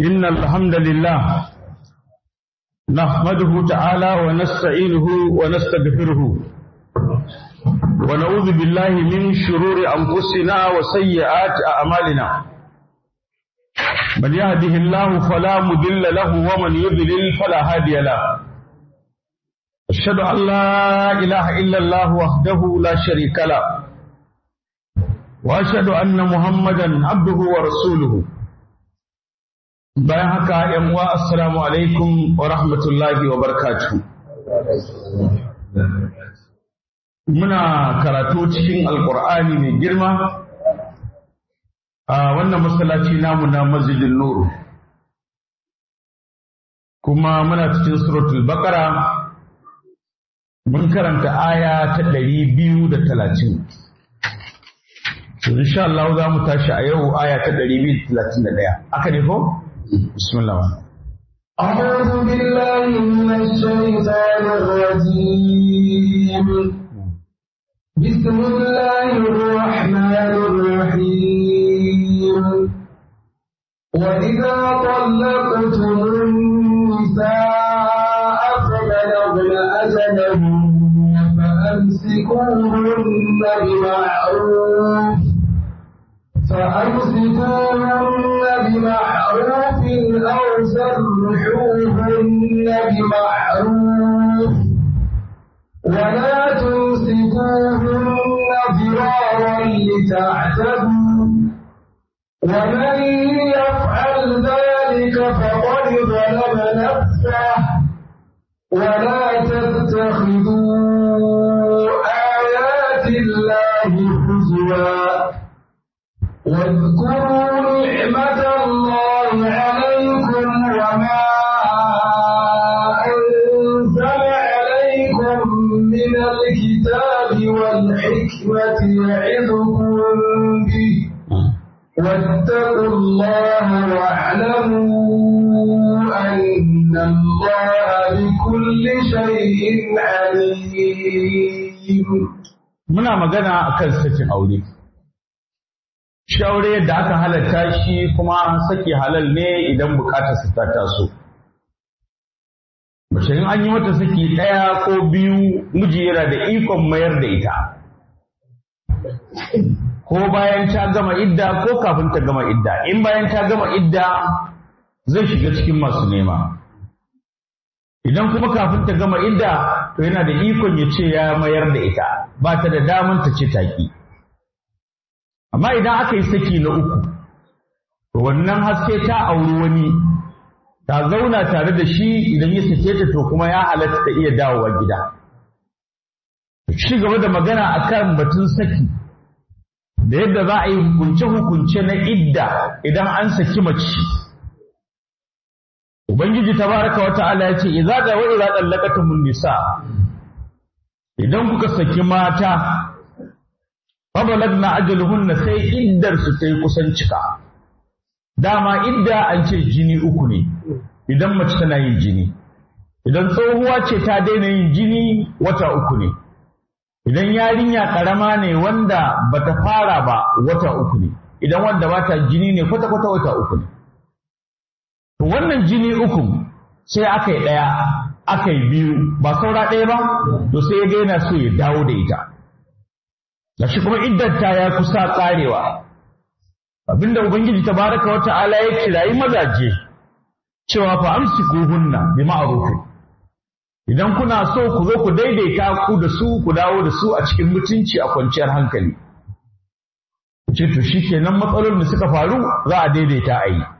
إن الحمد لله نحمده تعالى ونستعينه ونستغفره ونعوذ بالله من شرور أنفسنا وسيئات أعمالنا من يهده الله فلا مضل له ومن يضلل فلا هادي له أشهد أن لا إله إلا الله وحده لا شريك له وأشهد أن محمدا عبده ورسوله bayan haka ‘yan uwa assalamu alaikum wa rahmatullahi wa barakatuhu. Muna karatu cikin Alƙur'ani mai girma a wannan masallaci namu na masjidin Nuru. Kuma muna cikin suratul Baqara mun karanta aya ta ɗari biyu da talatin. Insha Allah za mu tashi a yau aya ta ɗari biyu da talatin da ɗaya. Aka ne ko? بسم الله أعوذ بالله من الشيطان الرجيم بسم الله الرحمن الرحيم وإذا طلقتم النساء فبلغن أجلهن فأمسكوهن بمعروف فأمسكوهن بمعروف أو سرحوهن بمعروف ولا تمسكوهن ضرارا لتعتدوا ومن يفعل ذلك فقد ظلم نفسه ولا تتخذوا آيات الله هزوا واذكروا نعمة الله عليكم وما أنزل عليكم من الكتاب والحكمة يعظكم به واتقوا الله واعلموا أن الله بكل شيء عليم Muna magana akan sakin aure. Shi aure yadda aka halatta shi kuma saki halal ne idan bukatar su ta taso. Mace in an yi mata saki ɗaya ko biyu miji yana da ikon mayar da ita. Ko bayan ta gama idda ko kafin ta gama idda. In bayan ta gama idda zai shiga cikin masu nema. Idan kuma kafin ta gama idda to yana da ikon ya ce ya mayar da ita ba ta da daman ta ce taƙi. Amma idan aka yi saki na uku, to wannan haske ta auri wani ta zauna tare da shi idan ya sake ta to kuma ya halatta ta iya dawowa gida. Ci gaba da magana akan batun saki da yadda za a yi hukunce-hukunce na idda idan an saki mace. Ubangiji tabaraka wa ta'ala ya ce, "Iza ga wa iza ɗallakatumun nisa, idan kuka saki mata, fabalagna ajaluhunna sai iddar su ta yi kusan cika. Dama idda an ce jini uku ne, idan mace tana yin jini. Idan tsohuwa ce ta daina yin jini wata uku ne. Idan yarinya ƙarama ne wanda bata fara ba wata uku ne. Idan wanda bata jini ne kwata-kwata wata uku ne. To wannan jini uku sai aka yi ɗaya, aka yi biyu, ba saura ɗaya ba, to sai ya daina so ya dawo da ita. Da shi kuma iddata ya kusa ƙarewa. Abinda Ubangiji tabaraka wa ta'ala ya kirayi mazaje cewa fa amsikuhunna bi ma'rufin. Idan kuna so ku zo ku daidaita ku da su ku dawo da su a cikin mutunci a kwanciyar hankali. Ku ce to shikenan matsalolin da suka faru za a daidaita a yi.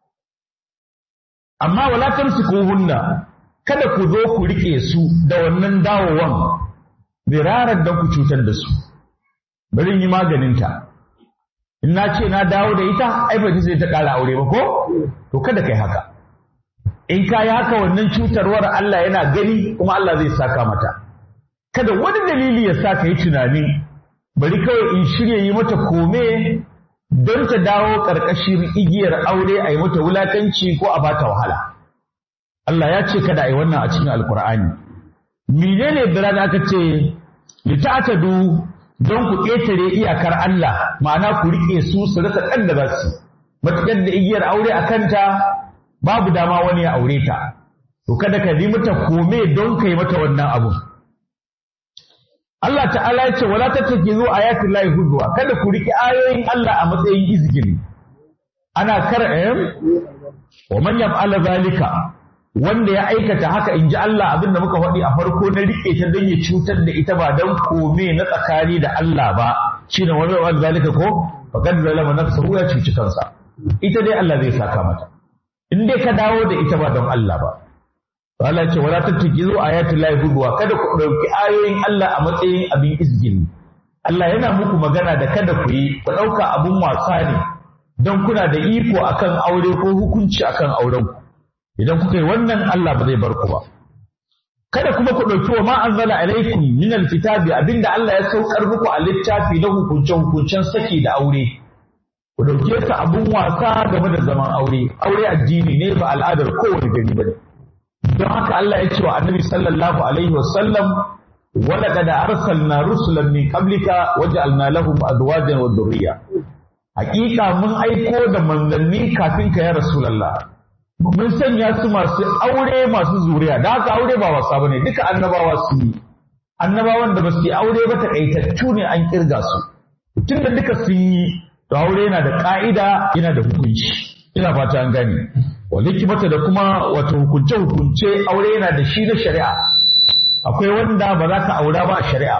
amma wala tamsikuhunna kada ku zo ku rike su da wannan dawowan birarar da ku cutar da su bari yi maganinta in na ce na dawo da ita ai ba sai ta ƙara aure ba ko to kada kai haka in ka yi haka wannan cutarwar Allah yana gani kuma Allah zai saka mata kada wani dalili ya sa ka yi tunani bari kawai in shirya yi mata kome don ta dawo ƙarƙashin igiyar aure a yi mata wulakanci ko a bata wahala. Allah ya ce kada a yi wannan a cikin Alƙur'ani. Menene bira da aka ce, lita'atadu don ku ƙetare iyakar Allah, ma'ana ku riƙe su su rasa ɗan da za su. Matuƙar da igiyar aure a kanta babu dama wani ya aure ta to kada ka yi mata kome don kai mata wannan abu Allah ta'ala ya ce wala tattakizu ayatul lahi huzwa kada ku riki ayoyin Allah a matsayin izgili ana kar wa man yaf'ala zalika wanda ya aikata haka in ji Allah abin da muka faɗi a farko na rike ta don ya cutar da ita ba don kome na tsakani da Allah ba shine wani wani zalika ko faqad zalama nafsuhu ya cuci kansa ita dai Allah zai saka mata in dai ka dawo da ita ba don Allah ba Allah ya ce wala tattakizu ayatul lahi hudwa kada ku dauki ayoyin Allah a matsayin abin izgili Allah yana muku magana da kada ku yi ku dauka abun wasa ne don kuna da iko akan aure ko hukunci akan auren ku idan kuka yi wannan Allah ba zai bar ku ba kada kuma ku dauki wa ma anzala alaikum min alkitabi abinda Allah ya saukar muku a littafi na hukunce hukuncen saki da aure ku dauke su abun wasa game da zaman aure aure addini ne ba al'adar kowane gari ba ne don haka Allah ya ce wa annabi sallallahu alaihi wasallam wala kada arsalna rusulan min qablika waja'alna lahum azwajan wa dhurriyya hakika mun aiko da manzanni kafin ka ya rasulullah mun sanya su masu aure masu zuriya da haka aure ba wasa bane duka annabawa su yi annabawan da ba su yi aure ba takaitattu ne an kirga su tunda duka sun yi to aure yana da ka'ida yana da hukunci ina fata an gane wani hikimata da kuma wato hukunce-hukunce aure yana da shi na shari'a akwai wanda ba za ka aura ba a shari'a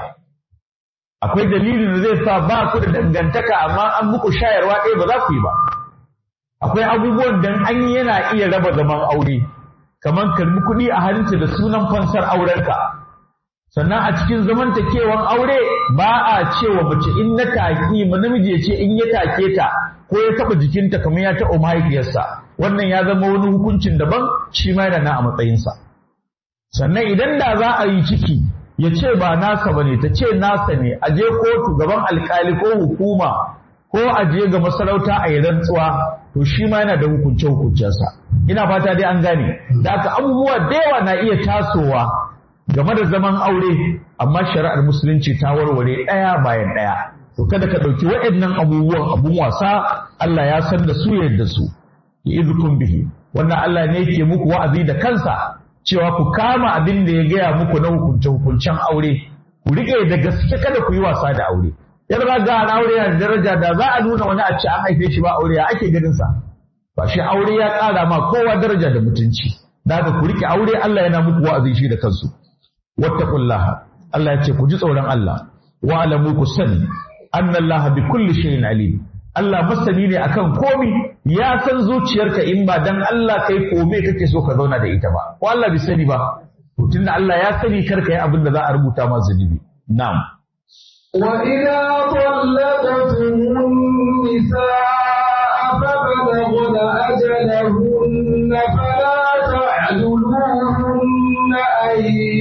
akwai dalilin da zai sa ba ku da dangantaka amma an muku shayarwa ɗaya ba za ku yi ba akwai abubuwan da an yi yana iya raba zaman aure kamar karbi kuɗi a hannunta da sunan fansar aurenka sannan a cikin zamantakewan aure ba a cewa mace in na taki ma namiji ya ce in ya take ta ko ya taɓa jikinta kamar ya taɓa mahaifiyarsa wannan ya zama wani hukuncin daban shi ma yana na a matsayinsa sannan idan da za a yi ciki ya ce ba nasa ba ne ta ce nasa ne a je kotu gaban alkali ko hukuma ko a je ga masarauta a yi rantsuwa to shi ma yana da hukunce hukuncensa ina fata dai an gane da aka abubuwa da yawa na iya tasowa game da zaman aure amma shari'ar musulunci ta warware ɗaya bayan ɗaya to kada ka ɗauki waɗannan abubuwan abun wasa Allah ya san da su yadda su izukun bihi wannan Allah ne yake muku wa'azi da kansa cewa ku kama abin da ya gaya muku na hukunce hukuncen aure ku rike da gaske kada ku yi wasa da aure yar ba ga aure yana da daraja da za a nuna wani a ce an haife shi ba aure ya ake ganin sa ba shi aure ya ƙara ma kowa daraja da mutunci da haka ku rike aure Allah yana muku wa'azi shi da kansu wattaqullaha Allah ya ce ku ji tsoron Allah wa alamu ku sani annallaha bi kulli shay'in alim Allah masani ne akan komi ya san zuciyarka in ba dan Allah kai kome kake so ka zauna da ita ba ko Allah bai sani ba to tunda Allah ya sani kar ka yi abin da za a rubuta ma zunubi na'am وإذا طلقتم النساء فبلغن أجلهن فلا تعدلوهن أن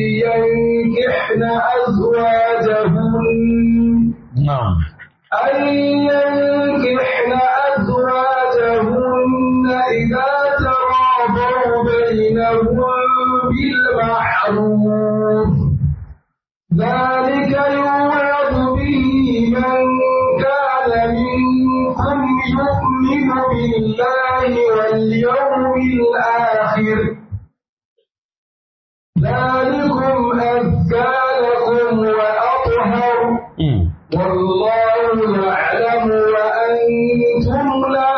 ينكحن أزواجهن na'am أن ينكحن أزواجهن إذا تراضوا بينهم بالمعروف ذلك يوعظ به من كان منكم يؤمن بالله واليوم الآخر ذلكم أزكى لكم وأطهر والله يعلم وأنتم لا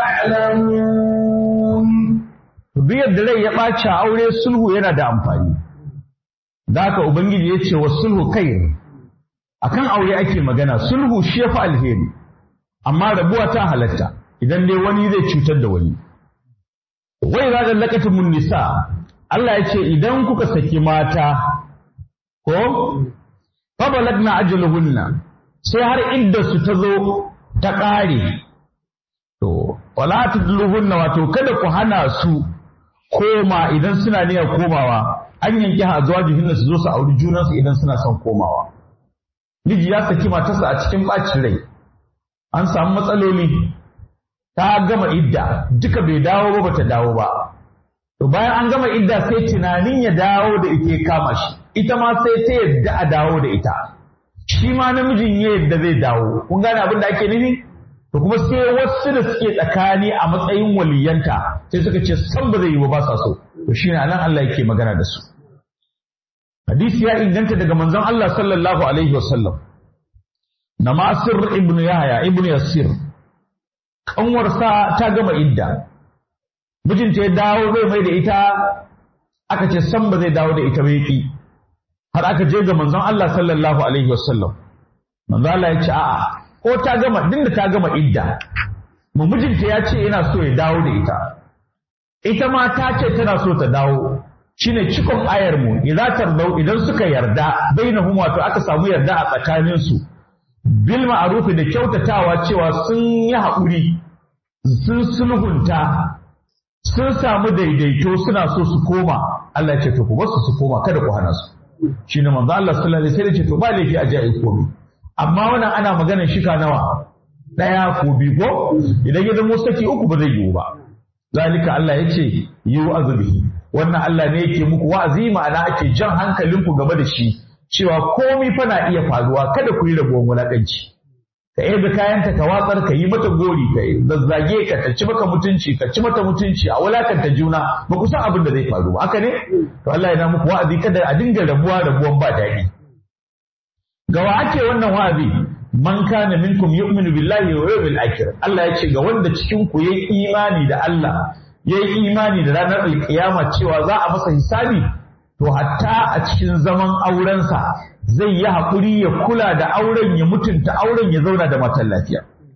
تعلمون duk yadda rai ya ɓaci a aure sulhu yana da amfani da haka ubangiji ya ce wa sulhu kai akan aure ake magana sulhu shi ya fi alheri amma rabuwa ta halatta idan dai wani zai cutar da wani wai za da lakatumun nisa Allah ya ce idan kuka saki mata ko fa balagna ajaluhunna sai har idda su ta zo ta ƙare to wala tudluhunna wato kada ku hana su koma idan suna niyyar komawa an yanki ha zuwa jihin su zo su auri junansu idan suna son komawa miji ya saki matarsa a cikin bacin rai an samu matsaloli ta gama idda duka bai dawo ba bata dawo ba to bayan an gama idda sai tunanin ya dawo da ita ya kama shi ita ma sai ta yadda a dawo da ita shi ma namijin ya yadda zai dawo kun gane abin da ake nufi to kuma sai wasu da suke tsakani a matsayin waliyanta sai suka ce san ba zai yi ba sa so to shine anan Allah yake magana da su hadisi ya inganta daga manzon Allah sallallahu alaihi wasallam na Masir ibn Yahya ibn Yasir kanwarsa ta gama idda mijinta ya dawo zai mai da ita aka ce san ba zai dawo da ita ba yaki har aka je ga manzon Allah sallallahu alaihi wasallam manzon Allah ya ce a'a ko ta gama dinda ta gama idda mu mijinta ya ce yana so ya dawo da ita ita ma ta ce tana so ta dawo shine cikon ayar mu idan tardau idan suka yarda bainahum wato aka samu yarda a tsakanin su bil ma'ruf da kyautatawa cewa sun yi haƙuri sun sulhunta sun samu daidaito suna so su koma Allah ya ce to ku basu su koma kada ku hana su shine manzo Allah sallallahu alaihi wasallam ya ce to ba laifi a ji komai amma wannan ana maganar shika nawa ɗaya ko biyu ko idan ya zamo saki uku ba zai yiwu ba zalika Allah ya ce yi wa'azubihi wannan Allah ne yake muku wa'azi ma'ana ake jan hankalinku game da shi cewa komai fa na iya faruwa kada ku yi rabuwar wulaƙanci ka yaga kayanta ka watsar ka yi mata gori ka zazzage ka ta ci maka mutunci ka ci mata mutunci a wulakanta juna ba ku san abin da zai faru ba haka ne to Allah yana muku wa'azi kada a dinga rabuwa rabuwan ba daɗi ga wa ake wannan wa'azi man kana minkum yu'minu billahi wa yawmil akhir Allah ya ce ga wanda cikin ku yayi imani da Allah yayi imani da ranar alkiyama cewa za a masa hisabi to hatta a cikin zaman aurensa zai yi haƙuri ya kula da auren ya mutunta auren ya zauna da matan lafiya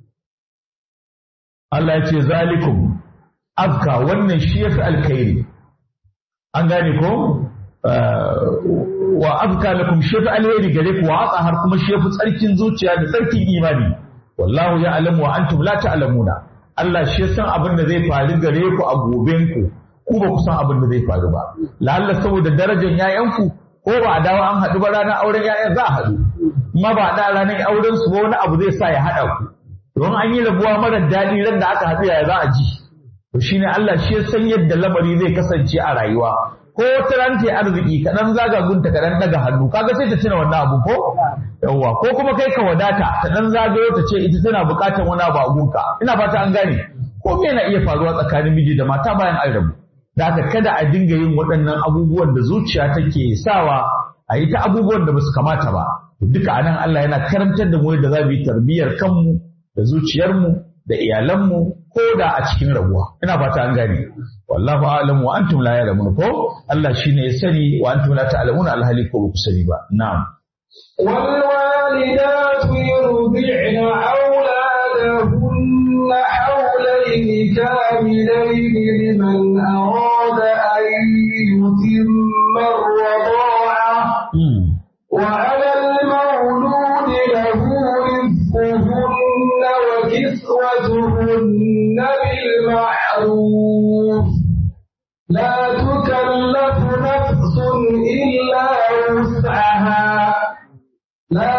Allah ya ce zalikum afka wannan shi yafi alkhairi an gane ko wa azka lakum shi fi alheri gare ku wa har kuma shi fi tsarkin zuciya da tsarkin imani wallahu ya alamu wa antum la ta'lamuna Allah shi san abin da zai faru gare ku a goben ku ku ba ku san abin da zai faru ba lalla saboda darajar yayanku ko ba a dawo an haɗu ba ranar auren yayan za a haɗu amma ba da ranar auren su ba wani abu zai sa ya haɗa ku don an yi rabuwa mara daɗi ran da aka haɗu yaya za a ji to shine Allah shi san yadda lamari zai kasance a rayuwa ko wata ran ta arziki kaɗan zaga gunta kaɗan daga hannu kaga sai ta tuna wannan abu ko yawwa ko kuma kai ka wadata ta dan zagayo ta ce ita tana buƙatar wani abu a gunka ina fata an gane ko me na iya faruwa tsakanin miji da mata bayan an rabu da haka kada a dinga yin waɗannan abubuwan da zuciya take sawa a yi ta abubuwan da basu kamata ba duka anan Allah yana karantar da mu yadda za mu yi tarbiyyar kanmu da zuciyarmu da iyalanmu ko da a cikin rabuwa ina fata an gane wallahu a'lam wa antum la ya'lamun ko Allah shine ya sani wa antum la ta'lamun alhali ko ba ku sani ba na'am wal walidatu yurdi'na awladahunna hawlayn kamilayn liman arada an yutimma ar-rida'a wa 'ala al-mawlud lahu rizquhunna wa kiswatuhunna bil ma'ruf لا تكلف نفس إلا وسعها لا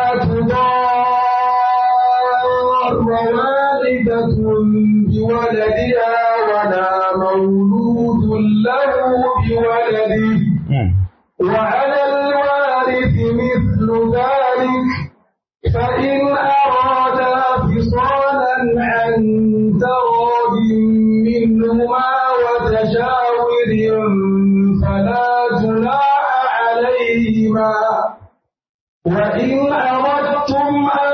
تضار والدة بولدها ولا مولود له بولده وعلى الوارث مثل ذلك فإن أرادا فصالا عن تراض منهما وتشاور فلا جناح عليهما وإن أردتم أن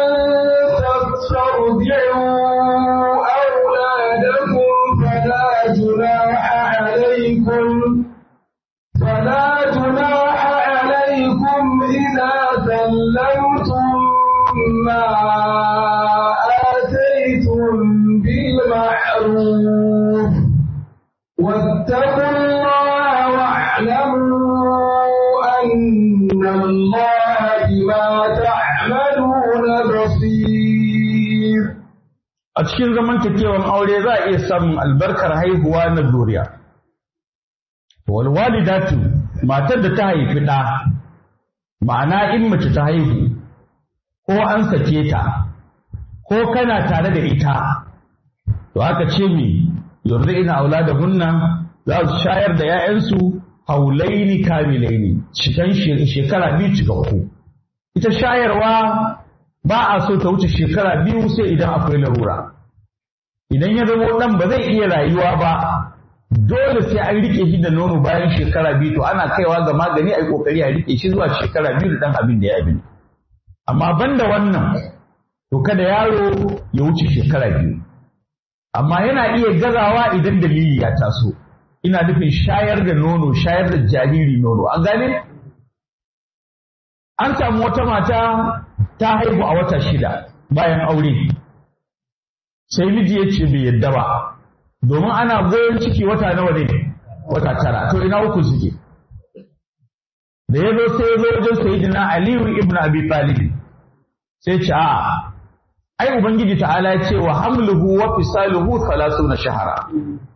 تسترضعوا أولادكم فلا جناح عليكم فلا جناح عليكم إذا سلمتم ما آتيتم بالمعروف واتقوا الله واعلموا أن الله بما تعملون بصير a cikin zamantakewan aure za a iya samun albarkar haihuwa na zuriya wal walidatu matar da ta haifi ɗa ma'ana in mace ta haihu ko an sake ta ko kana tare da ita to aka ce mi yurdina auladahunna za su shayar da 'ya'yansu haulaini kamilaini cikan shekara biyu cikakku ita shayarwa ba a so ta wuce shekara biyu sai idan akwai larura idan ya zama ɗan ba zai iya rayuwa ba dole sai an rike shi da nono bayan shekara biyu to ana kaiwa ga magani a yi kokari a rike shi zuwa shekara biyu da ɗan abin da ya abin amma banda wannan to kada yaro ya wuce shekara biyu amma yana iya gazawa idan dalili ya taso ina nufin shayar da nono shayar da jariri nono an gane an samu wata mata ta haihu a wata shida bayan aure sai miji ya ce bai yadda ba domin ana goyon ciki wata nawa ne wata tara to ina uku suke da ya zo sai ya zo wajen sayyidina aliyu ibn abi talib sai ce a ai ubangiji ta'ala ya ce wa hamluhu wa fisaluhu 30 shahara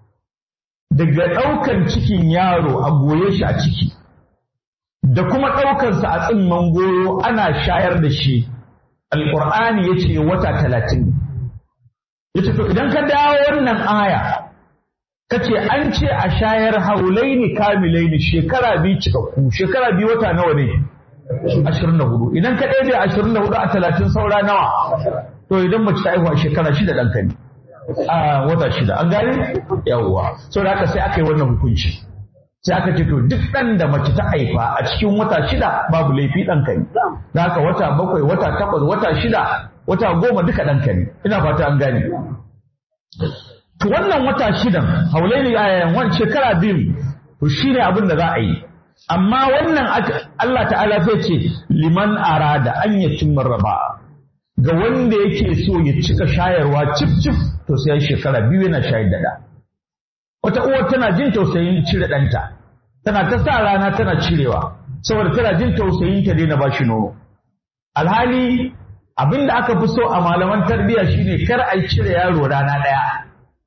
daga ɗaukan cikin yaro a goye shi a ciki da kuma ɗaukansa a tsimman goyo ana shayar da shi alƙur'ani ya ce wata talatin ya ce to idan ka dawo wannan aya ka ce an ce a shayar haulaini kamilaini shekara biyu cikakku shekara biyu wata nawa ne ashirin da hudu idan ka ɗaya da ashirin da hudu a talatin saura nawa to idan mace ta haihuwa shekara shida ɗanka ne a wata shida an gane yawwa saboda haka sai aka yi wannan hukunci sai aka ce to duk ɗan da mace ta haifa a cikin wata shida babu laifi ɗanka ne da haka wata bakwai wata takwas wata shida wata goma duka ɗanka ne ina fata an gane to wannan wata shidan haulaini a wani shekara biyu to shine abin da za a yi amma wannan Allah ta'ala sai ce liman arada an yatimma raba ga wanda yake so ya cika shayarwa cif cif to sai shekara biyu yana shayar da ɗa wata uwar tana jin tausayin cire ɗanta tana ta sa rana tana cirewa saboda tana jin tausayin ta daina bashi nono alhali abin da aka fi so a malaman tarbiyya shine kar a cire yaro rana ɗaya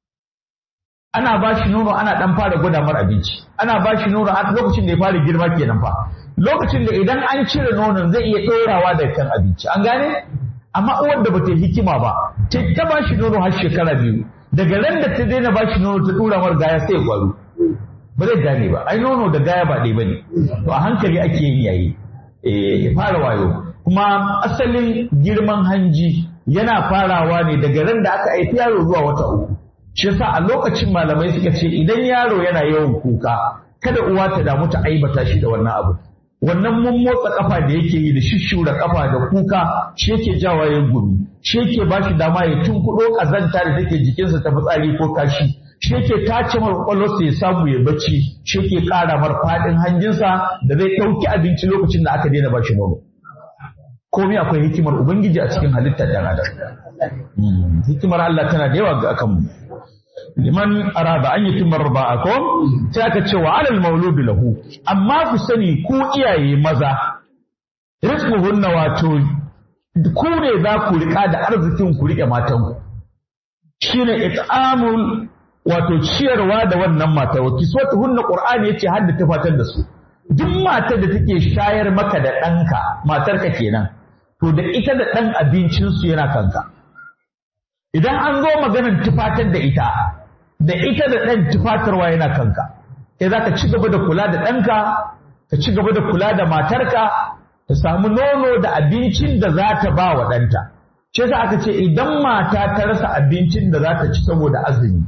ana bashi nono ana ɗan fara gwada mar abinci ana bashi nono a lokacin da ya fara girma kenan fa lokacin da idan an cire nonon zai iya ɗorawa da kan abinci an gane amma uwar da bata yi hikima ba ta ta bashi nono har shekara biyu daga ran da ta daina bashi nono ta dura mar gaya sai ya gwaro ba zai gane ba ai nono da gaya ba ɗaya bane to a hankali ake yin yayi eh ya fara wayo kuma asalin girman hanji yana farawa ne daga ran da aka haifi yaro zuwa wata uku shi yasa a lokacin malamai suka ce idan yaro yana yawan kuka kada uwa ta damu ta aibata shi da wannan abu wannan mun motsa kafa da yake yi da shishshura kafa da kuka shi yake jawa ya gumi shi yake ba shi dama ya tunkuɗo ƙazanta da take jikinsa ta fitsari ko kashi shi yake tace mar kwakwalwarsa ya samu ya bacci shi yake ƙara mar faɗin hanjinsa da zai ɗauki abinci lokacin da aka daina ba shi nono komai akwai hikimar ubangiji a cikin halittar ɗan adam hikimar Allah tana da yawa ga kanmu liman arada an yi timar ba ko sai aka ce wa alal mauludu lahu amma ku sani ku iyaye maza rizquhunna wato ku ne za ku rika da arzikin ku rike matan ku shine it'amul wato ciyarwa da wannan mata wa kiswatuhunna qur'ani yace har da tafatar da su duk matar da take shayar maka da ɗanka matarka kenan to da ita da ɗan abincinsu yana kanka idan an zo maganar tufatar da ita da ita da ɗan tufatarwa yana kanka kai za ka ci gaba da kula da ɗanka ka ci gaba da kula da matarka ta samu nono da abincin da za ta ba wa ɗanta shi yasa aka ce idan mata ta rasa abincin da za ta ci saboda azumi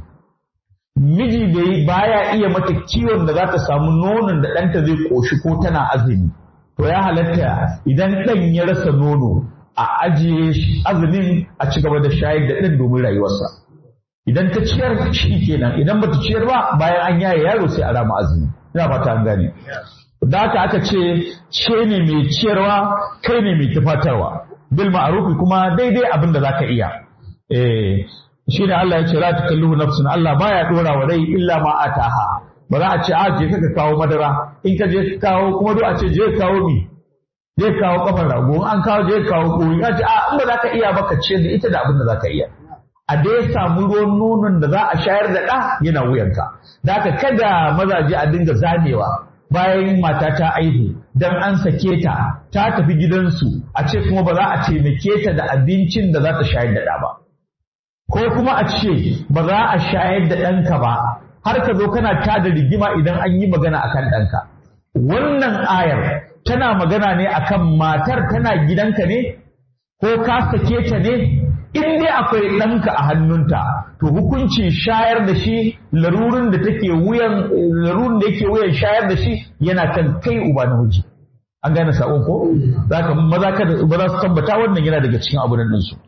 miji da baya iya mata kiwon da za ta samu nonon da ɗanta zai ƙoshi ko tana azumi to ya halatta idan ɗan ya rasa nono a ajiye azumin a ci gaba da shayar da ɗan domin rayuwarsa idan ta ciyar shi kenan idan bata ciyar ba bayan an yaye yaro sai a rama azumi ina fata an gane da haka aka ce ce ne mai ciyarwa kai ne mai tufatarwa bil ma'rufi kuma daidai abin da zaka iya eh shine Allah ya ce la takalluhu nafsun Allah baya dora wa rai illa ma ataha ba za a ce a je ka kawo madara in ka je ka kawo kuma duk a ce je kawo mi je kawo kafar rago an kawo je kawo koyi ka ce a in ba za ka iya ba ka ce da ita da abin da za ka iya a dai samu ruwan nonon da za a shayar da ɗa yana wuyanka da haka kada mazaje a dinga zamewa bayan mata ta aihu dan an sake ta ta tafi gidansu a ce kuma ba za a taimake ta da abincin da za ta shayar da ɗa ba ko kuma a ce ba za a shayar da ɗanka ba har ka zo kana tada rigima idan an yi magana akan ɗanka wannan ayar tana magana ne akan matar tana gidanka ne ko ka sake ta ne in dai akwai ɗanka a hannunta to hukuncin shayar da shi larurin da take wuyan larurin da yake wuyan shayar da shi yana kan kai uba na miji an gane sakon ko zaka maza kada ba za su tabbata wannan yana daga cikin abun nan su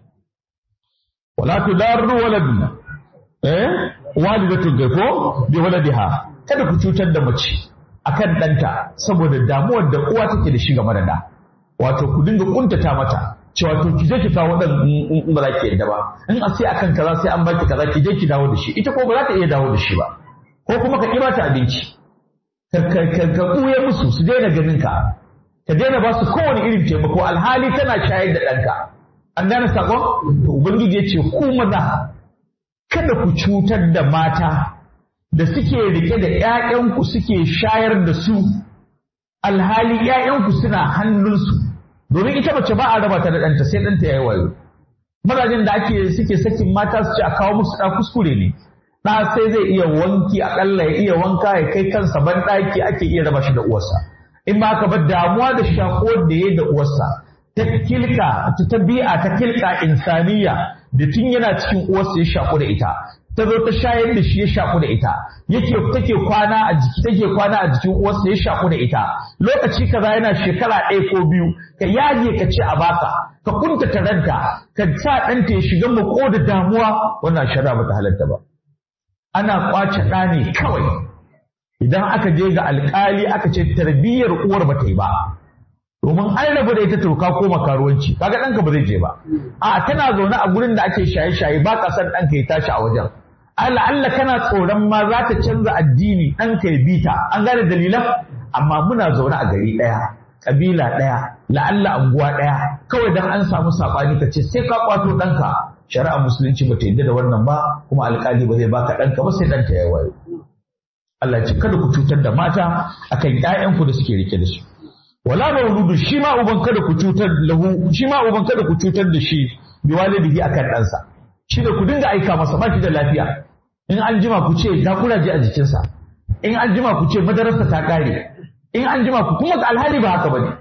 wala tudarru waladun eh walidatu ko bi waladiha kada ku cutar da mace akan ɗanta saboda damuwar da uwa take da shi game da da wato ku dinga kuntata mata cewa to ki je ki kawo dan in ba za ki yadda ba in a sai akan kaza sai an baki kaza ki je ki dawo da shi ita ko ba za ta iya dawo da shi ba ko kuma ka kira ta abinci ka ka ka buye musu su daina ganin ka ka daina ba su kowane irin taimako alhali kana shayar da ɗanka an gane sakon to ubangiji ya ce ku maza kada ku cutar da mata da suke rike da ‘ya'yanku suke shayar da su alhali ‘ya'yanku suna hannunsu domin ita mace ba a raba ta da ɗanta sai ɗanta ya yi wayo mazajen da ake suke sakin mata su ce a kawo musu ɗa kuskure ne ɗa sai zai iya wanki aƙalla ya iya wanka ya kai kansa ban ɗaki ake iya raba shi da uwarsa in ba ka ba damuwa da shakuwar da ya da uwarsa ta kilka ta bi'a ta kilka insaniya da tun yana cikin uwarsa ya shaku da ita ta zo ta shayar da shi ya shaku da ita yake take kwana a jiki take kwana a jikin uwarsa ya shaku da ita lokaci kaza yana shekara ɗaya ko biyu ka yaje ka ce a baka ka kunta taranta ka sa ɗanta ya shiga mako da damuwa wannan shari'a bata halatta ba ana kwace ɗa ne kawai idan aka je ga alƙali aka ce tarbiyyar uwar ba ta yi ba domin an rabu da ita to ka koma karuwanci kaga ɗanka ba zai je ba a tana zaune a gurin da ake shaye-shaye ba ka san ɗanka ya tashi a wajen Allah Allah kana tsoron ma za ta canza addini ɗanka ya bita an gane dalilan amma muna zaune a gari ɗaya ƙabila ɗaya la'alla anguwa ɗaya kawai dan an samu saɓani ka ce sai ka kwato ɗanka shari'a musulunci ba ta yadda da wannan ba kuma alƙali ba zai baka ɗanka ba sai ɗanta ya wayo Allah ce kada ku cutar da mata akan ƴaƴanku da suke rike da su wala mauludu shi ma uban kada ku cutar lahu shi ma uban kada ku cutar da shi bi walidihi akan ɗansa shi da ku dinga aika masa ba shi da lafiya in an jima ku ce ga kuraje a jikinsa in an jima ku ce madararsa ta kare in an jima ku kuma alhali ba haka bane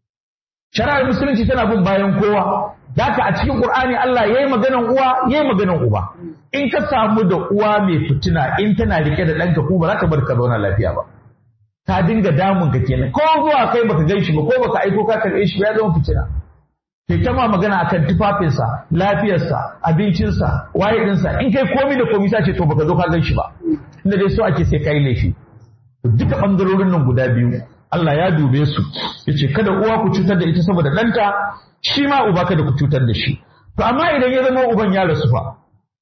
shari'ar musulunci tana bin bayan kowa Daka a cikin Qur'ani Allah yayi maganan uwa yayi maganan uba in ka samu da uwa mai fitina in tana rike da ɗanka ko ba za ka bar ka zauna lafiya ba ta dinga damun ka kenan ko zuwa kai baka gan shi ba ko baka aiko ka karɓe shi ba ya zama fitina kai ta ma magana akan tufafinsa lafiyarsa abincinsa waye ɗinsa in kai komi da komi sace to baka zo ka gan shi ba inda dai so ake sai kai laifi duka ɓangarorin nan guda biyu Allah ya dube su yace kada uwa ku cutar da ita saboda ɗanta shi ma uba kada ku cutar da shi to amma idan ya zama uban ya rasu fa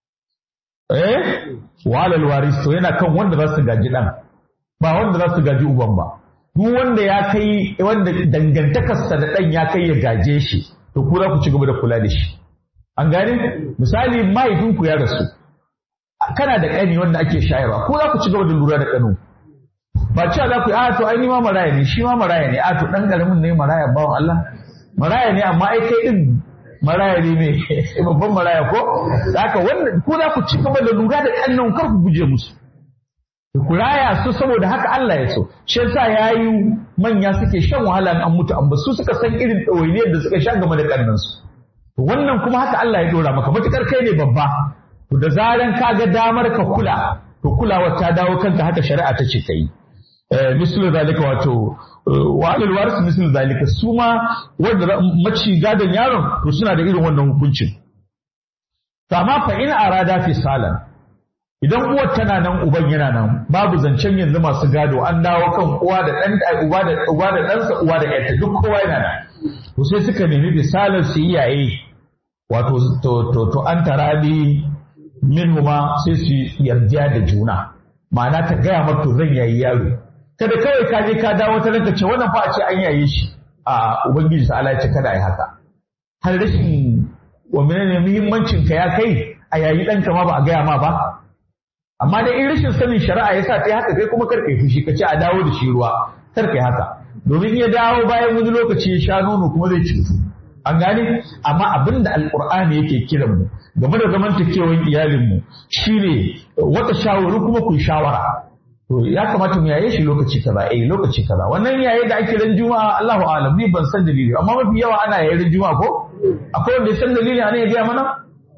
eh walal waris to yana kan wanda za su gaji dan ba wanda za su gaji uban ba duk wanda ya kai wanda dangantakarsa da dan ya kai ya gaje shi to ku za ku ci gaba da kula da shi an gane misali mahaifinku ya rasu kana da ƙani wanda ake shayarwa ko za ku ci gaba da lura da ƙanu ba cewa za ku yi a to ai ni ma maraya ne shi ma maraya ne a to dan karamin ne maraya bawan Allah maraya ne amma ai kai din maraya ne mai babban maraya ko haka wannan ko za ku ci gaba da lura da ƙannan kar ku guje musu ku raya su saboda haka Allah ya so shi yasa yayi manya suke shan wahala an mutu an su suka san irin ɗawainiyar da suka sha game da ƙannan su wannan kuma haka Allah ya dora maka matukar kai ne babba to da zaran ka ga damar ka kula to kulawar ta dawo kanka haka shari'a ta ce kai mislu zalika wato wa alal waris mislu zalika su ma wanda maci gadon yaron to suna da irin wannan hukuncin to amma fa in arada fi salan idan uwar tana nan uban yana nan babu zancen yanzu masu gado an dawo kan uwa da dan uba da uba da ɗansa uwa da ƴarta duk kowa yana nan to sai suka nemi misalan su iyaye wato to to to an tarabi minhuma sai su yarda da juna ma'ana ta gaya maka to zan yayi yaro kada kawai ka je ka dawo ta ranka ce wannan fa a ce an yaye shi a ubangiji ta Allah ya ce kada ai haka har rashin wa menene muhimmancin ka ya kai a yayi ɗanka ma ba a gaya ma ba amma da in rashin sanin shari'a yasa kai haka kai kuma kar kai fushi ka ce a dawo da shi ruwa kar kai haka domin ya dawo bayan wani lokaci ya sha nono kuma zai cutu an gane amma abin da alkur'ani yake kiran mu game da zamantakewan iyalin mu shine wata shawari kuma ku shawara to ya kamata mu yaye shi lokaci kaza eh lokaci kaza wannan yaye da ake ran juma'a Allahu a'lam ni ban san dalili amma mafi yawa ana yaye ran juma'a ko akwai wanda ya san dalili ana ya gaya mana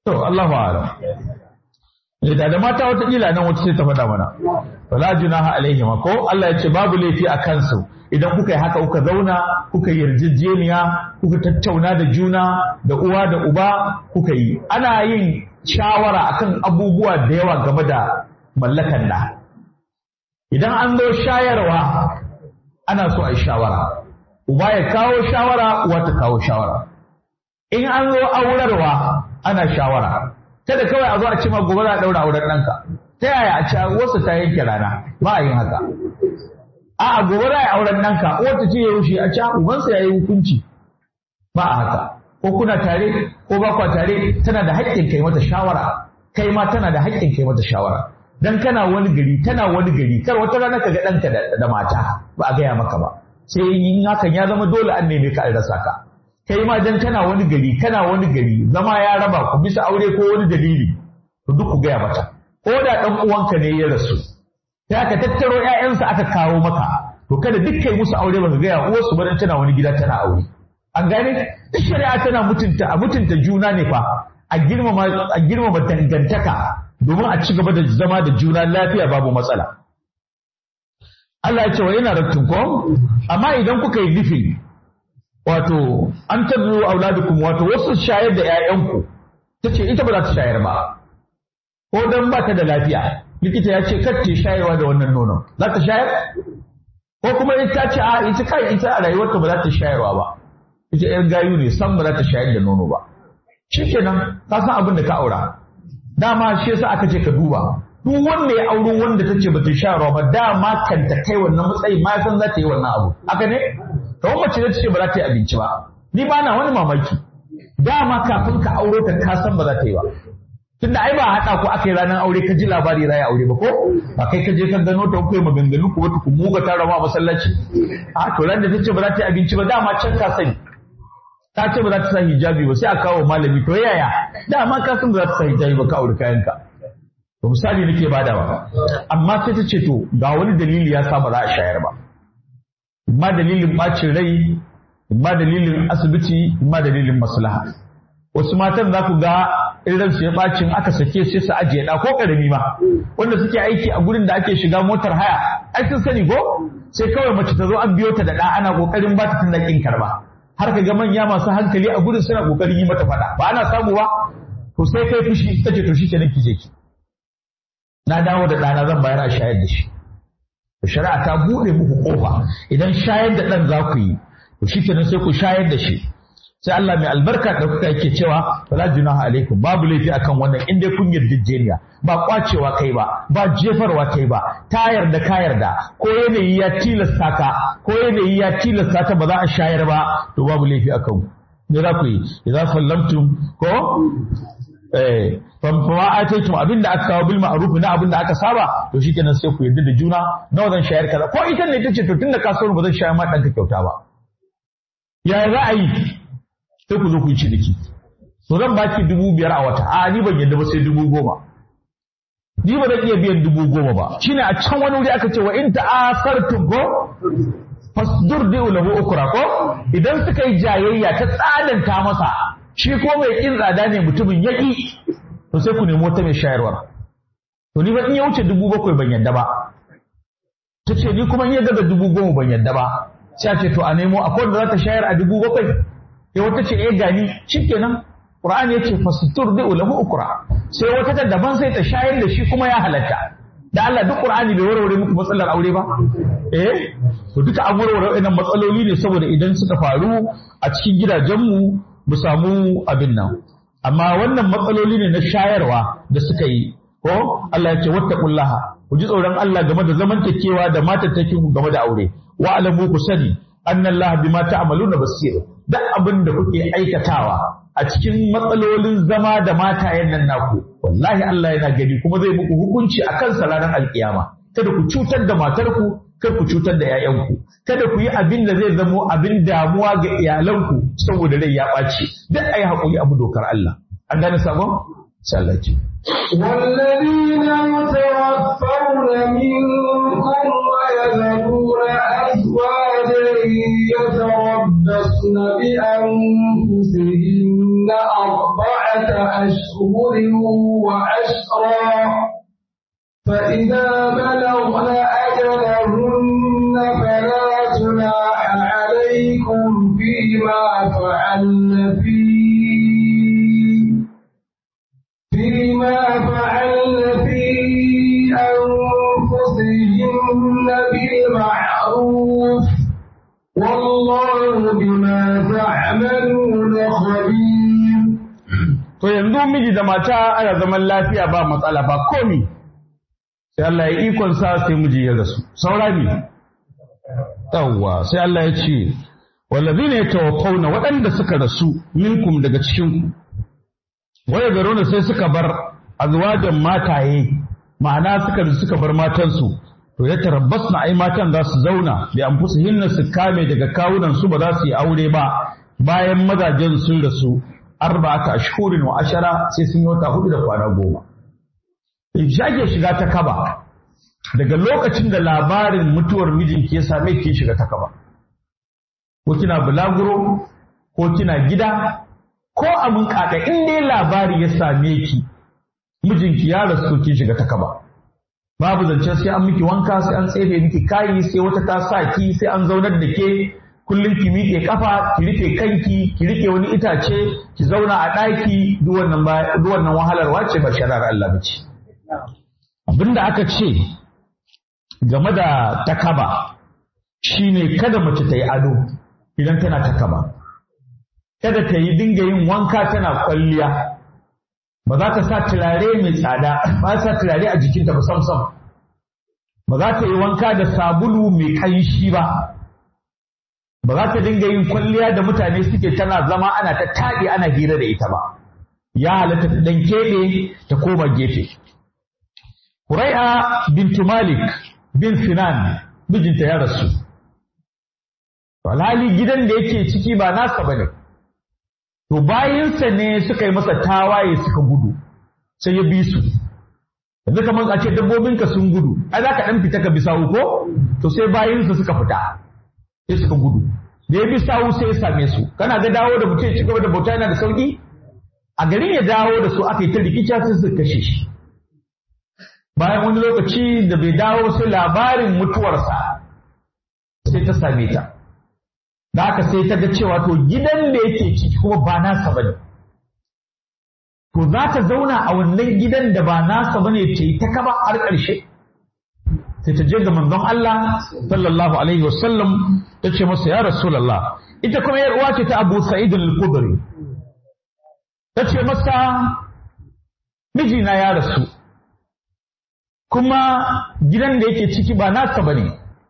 to Allah a'lam da da mata wata kila nan wata sai ta faɗa mana wala junaha alaihim ko Allah ya ce babu laifi a kansu idan kuka yi haka kuka zauna kuka yi yarjejeniya kuka tattauna da juna da uwa da uba kuka yi ana yin shawara akan abubuwa da yawa game da mallakan da idan an zo shayarwa ana so a yi shawara uba ya kawo shawara uwa ta kawo shawara in an zo aurarwa ana shawara kada kawai a zo a ce ma gobe za a daura auren ɗanka ta yaya a ce wasu ta yanke rana ba a yin haka a gobe za a yi auren ɗanka wata ce ya rushe a ce ubansa ya yi hukunci ba a haka ko kuna tare ko ba kwa tare tana da haƙƙin kai mata shawara kai ma tana da haƙƙin kai mata shawara dan kana wani gari tana wani gari kar wata rana ka ga ɗanka da mata ba a gaya maka ba sai in hakan ya zama dole an neme ka an rasa ka kai ma dan kana wani gari kana wani gari zama ya raba ku bisa aure ko wani dalili to duk ku gaya mata ko da dan uwanka ne ya rasu sai aka tattaro ƴaƴansa aka kawo maka to kada duk kai musu aure baka gaya uwarsu ba dan tana wani gida tana aure an gane duk shari'a tana mutunta a mutunta juna ne fa a girmama a girmama dangantaka domin a ci gaba da zama da juna lafiya babu matsala Allah ya ce wa yana rattun ko amma idan kuka yi nufi wato an tabbu auladukum wato wasu shayar da ƴaƴanku tace ita ba za ta shayar ba ko dan ba ta da lafiya likita ya ce kar ta shayarwa da wannan nonon za ta shayar ko kuma ita ce a ita kai ita a rayuwarta ba za ta shayarwa ba ita ƴar gayu ne san ba za ta shayar da nono ba shikenan ka san abin da ka aura dama shi yasa aka ce ka duba duk wanda ya auro wanda ta ce ba ta shayarwa ba dama kan ta kai wannan matsayi ma san za ta yi wannan abu haka ne kawai mace da ce ba za ta yi abinci ba ni ba na wani mamaki dama kafin ka auro ta ka san ba za ta yi ba tunda ai ba haɗa ku aka yi ranar aure ka ji labari raya aure ba ko ba kai ka je ka gano ta kai maganganu ku wata ku muga ta rama masallaci a to ran da ta ce ba za ta yi abinci ba dama can ka sani ta ce ba za ta sa hijabi ba sai a kawo malami to yaya dama ka san ba za ta sa hijabi ba ka aure kayanka to misali nake badawa amma sai ta ce to ga wani dalili ya sa ba za a shayar ba imma dalilin bacin rai imma dalilin asibiti imma dalilin maslaha wasu matan za ku ga irin su ya bacin aka sake sai su ajiye da ko karami ma wanda suke aiki a gurin da ake shiga motar haya ai sun sani ko sai kawai mace ta zo an biyo ta da da ana kokarin ba ta tunda kin karba har ka ga manya masu hankali a gurin suna kokarin yi mata fada ba ana samu ba to sai kai fushi tace to shi kenan ki je ki na dawo da ɗana zan bayar a shayar da shi shari'a ta buɗe muku ƙofa idan shayar da ɗan za ku yi to shi kenan sai ku shayar da shi sai Allah mai albarka da kuka yake cewa fala junaha alaikum babu laifi akan wannan in dai kun yarjejeniya ba kwacewa kai ba ba jefarwa kai ba ta yarda ka yarda ko yanayi ya tilasta ka ko yanayi ya tilasta ka ba za a shayar ba to babu laifi akan ku me za ku yi idan sallamtum ko eh fama ataitum abinda aka kawo bil ma'ruf na abinda aka saba to shikenan sai ku yarda da juna nawa zan shayar kaza ko ita ne tace to tunda ka so ba zan shayar ma danka kyauta ba ya za a yi sai ku zo ku yi ciniki to zan baki dubu biyar a wata a ni ban yarda ba sai dubu goma ni ba zan iya biyan dubu goma ba shine a can wani wuri aka ce wa in ta'asartum ko fasdur da lahu ukra ko idan suka yi jayayya ta tsananta masa shi ko mai kin tsada ne mutumin yaki to sai ku nemi wata mai shayarwa to ni ba in ya wuce dubu bakwai ban yadda ba ta ce ni kuma in ya daga dubu goma ban yadda ba sai a ce to a nemo akwai wanda za ta shayar a dubu bakwai ya wata ce eh gani shikenan Qur'ani yace fastur da lahu ukra sai wata ta daban sai ta shayar da shi kuma ya halatta da Allah duk Qur'ani bai warware muku matsalar aure ba eh to duka an warware wannan matsaloli ne saboda idan suka faru a cikin gidajenmu mu samu abin nan amma wannan matsaloli ne na shayarwa da suka yi ko Allah ya ce wattaqullaha ku ji tsoron Allah game da zamantakewa da matattakin ku game da aure wa alamu ku sani annallaha bima ta'maluna basir duk abin da kuke aikatawa a cikin matsalolin zama da matayen nan naku wallahi Allah yana gani kuma zai muku hukunci akan sa ranar alkiyama kada ku cutar da matarku kada ku cutar da 'ya'yanku kada ku yi abin da zai zamo abin damuwa ga iyalanku saboda rai ya ɓaci duk ayi haƙuri abu dokar Allah an gane sabon sallaci والذين يتوفون منكم ويذرون أزواجا يتربصن بأنفسهن أربعة أشهر فإذا بلغن أجلهن فلا جناح عليكم فيما فعلن في فيما فعلن في أنفسهن بالمعروف والله بما تعملون خبير To yanzu miji da mata ana zaman lafiya ba matsala ba komi. Sai Allah ya ikon sa sai miji ya rasu. Saura ne. Yawwa sai Allah ya ce wallazina yatawaffawna waɗanda suka rasu minkum daga cikin ku. Waya garona sai suka bar azwajan mataye ma'ana suka suka bar matansu to ya tarabbas na ai matan za su zauna bi anfusihinna su kame daga kawunan su ba za su yi aure ba bayan mazajen sun rasu arba'ata ashhurin wa ashara sai sun yi wata hudu da kwana goma in shage shiga ta kaba daga lokacin da labarin mutuwar mijinki ya same ki shiga ta kaba ko kina bulaguro ko kina gida ko abin kaka in dai labari ya same ki mijinki ya rasu ki shiga ta kaba babu zance sai an miki wanka sai an tsefe miki kayi sai wata ta sa ki sai an zaunar da ke kullum ki miƙe kafa ki rike kanki ki rike wani itace ki zauna a ɗaki duk wannan duk wannan wahalarwa ce ba shari'ar Allah ba ce abinda aka ce game da takaba shine kada mace ta yi ado idan tana takaba kada ta yi dinga yin wanka tana kwalliya ba za ta sa turare mai tsada ba sa turare a jikinta ba sam sam ba za ta yi wanka da sabulu mai kanshi ba ba za ta dinga yin kwalliya da mutane suke tana zama ana ta taɗi ana hira da ita ba ya halatta ta ɗan keɓe ta koma gefe Hurai'a bintu Malik bin Sinan mijinta ya rasu alhali gidan da yake ciki ba nasa ba ne to bayinsa ne suka yi masa tawaye suka gudu sai ya bi su yanzu kamar a ce dabbobinka sun gudu ai za ka ɗan fita ka bi sawu ko to sai bayinsa suka fita sai suka gudu da ya bi sawu sai ya same su kana ga dawo da mutum ya ci gaba da bauta yana da sauki a garin ya dawo da su aka yi ta rikica sai suka kashe shi bayan wani lokaci da bai dawo sai labarin mutuwarsa sai ta same ta da haka sai ta ga cewa to gidan da yake ciki kuma ba nasa bane to za ta zauna a wannan gidan da ba nasa bane ta yi ta kaba har ƙarshe sai ta je ga manzon Allah sallallahu alaihi wasallam ta ce masa ya rasulullah ita kuma yar uwa ce ta Abu Sa'id al-Khudri ta ce masa mijina ya rasu kuma gidan da yake ciki ba nasa bane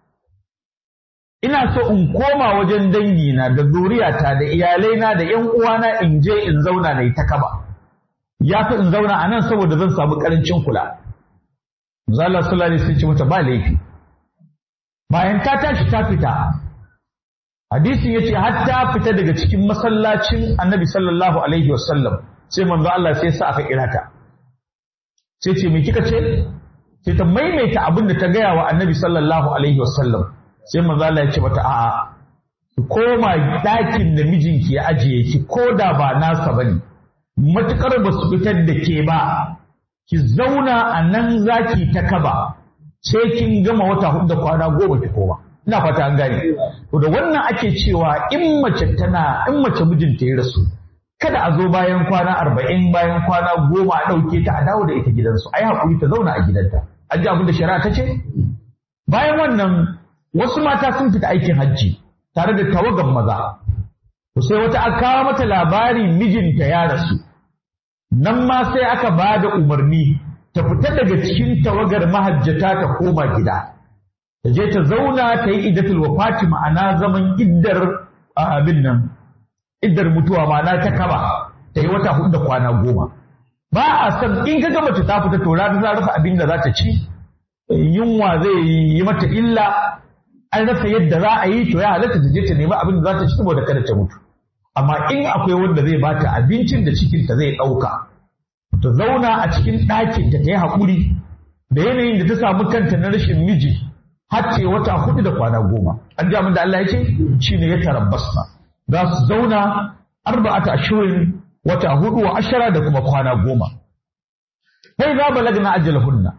ina so in koma wajen dangina da zuriyata da iyalaina da ƴan uwana in je in zauna na yi ta kaba ya fi in zauna a nan saboda zan samu ƙarancin kula Zala sallallahu alaihi wasallam ce mata ba laifi. Bayan ta tashi ta fita. Hadisin yace har ta fita daga cikin masallacin Annabi sallallahu alaihi wasallam sai manzo Allah sai sa aka kira ta. Sai ce me kika ce? Sai ta maimaita abin da ta gaya wa Annabi sallallahu alaihi wasallam. Sai manzo Allah ya ce mata a'a ki koma ɗakin da mijinki ya ajiye ki ko da ba nasa bane. Matukar ba su fitar da ke ba ki zauna a nan zaki ta kaba sai kin gama wata hudu da kwana goma ki koma ina fata an gane to da wannan ake cewa in mace tana in mace mijinta ya rasu kada a zo bayan kwana arba'in bayan kwana goma a ɗauke ta a dawo da ita gidansu a yi haƙuri ta zauna a gidanta an ji abin da shari'a ta ce bayan wannan wasu mata sun fita aikin hajji tare da tawagan maza sai wata aka kawo mata labari mijinta ya rasu nan ma sai aka ba da umarni ta fita daga cikin tawagar mahajjata ta koma gida ta je ta zauna ta yi iddatul wafati ma'ana zaman iddar abin nan iddar mutuwa ma'ana ta kaba ta yi wata hudu da kwana goma ba a san in ka ga mace ta fita to rana za rasa abin da za ta ci yunwa zai yi mata illa an rasa yadda za a yi to ya halatta ta je ta nemi abin da za ta ci saboda kada ta mutu amma in akwai wanda zai bata abincin da cikinta zai ɗauka ta zauna a cikin ɗakin ta yi haƙuri da yanayin da ta samu kanta na rashin miji har ce wata hudu da kwana goma an ji da Allah ya ce shine ya tarabbasna za su zauna arba'ata ashirin wata hudu wa ashara da kuma kwana goma sai za balagna ajalhunna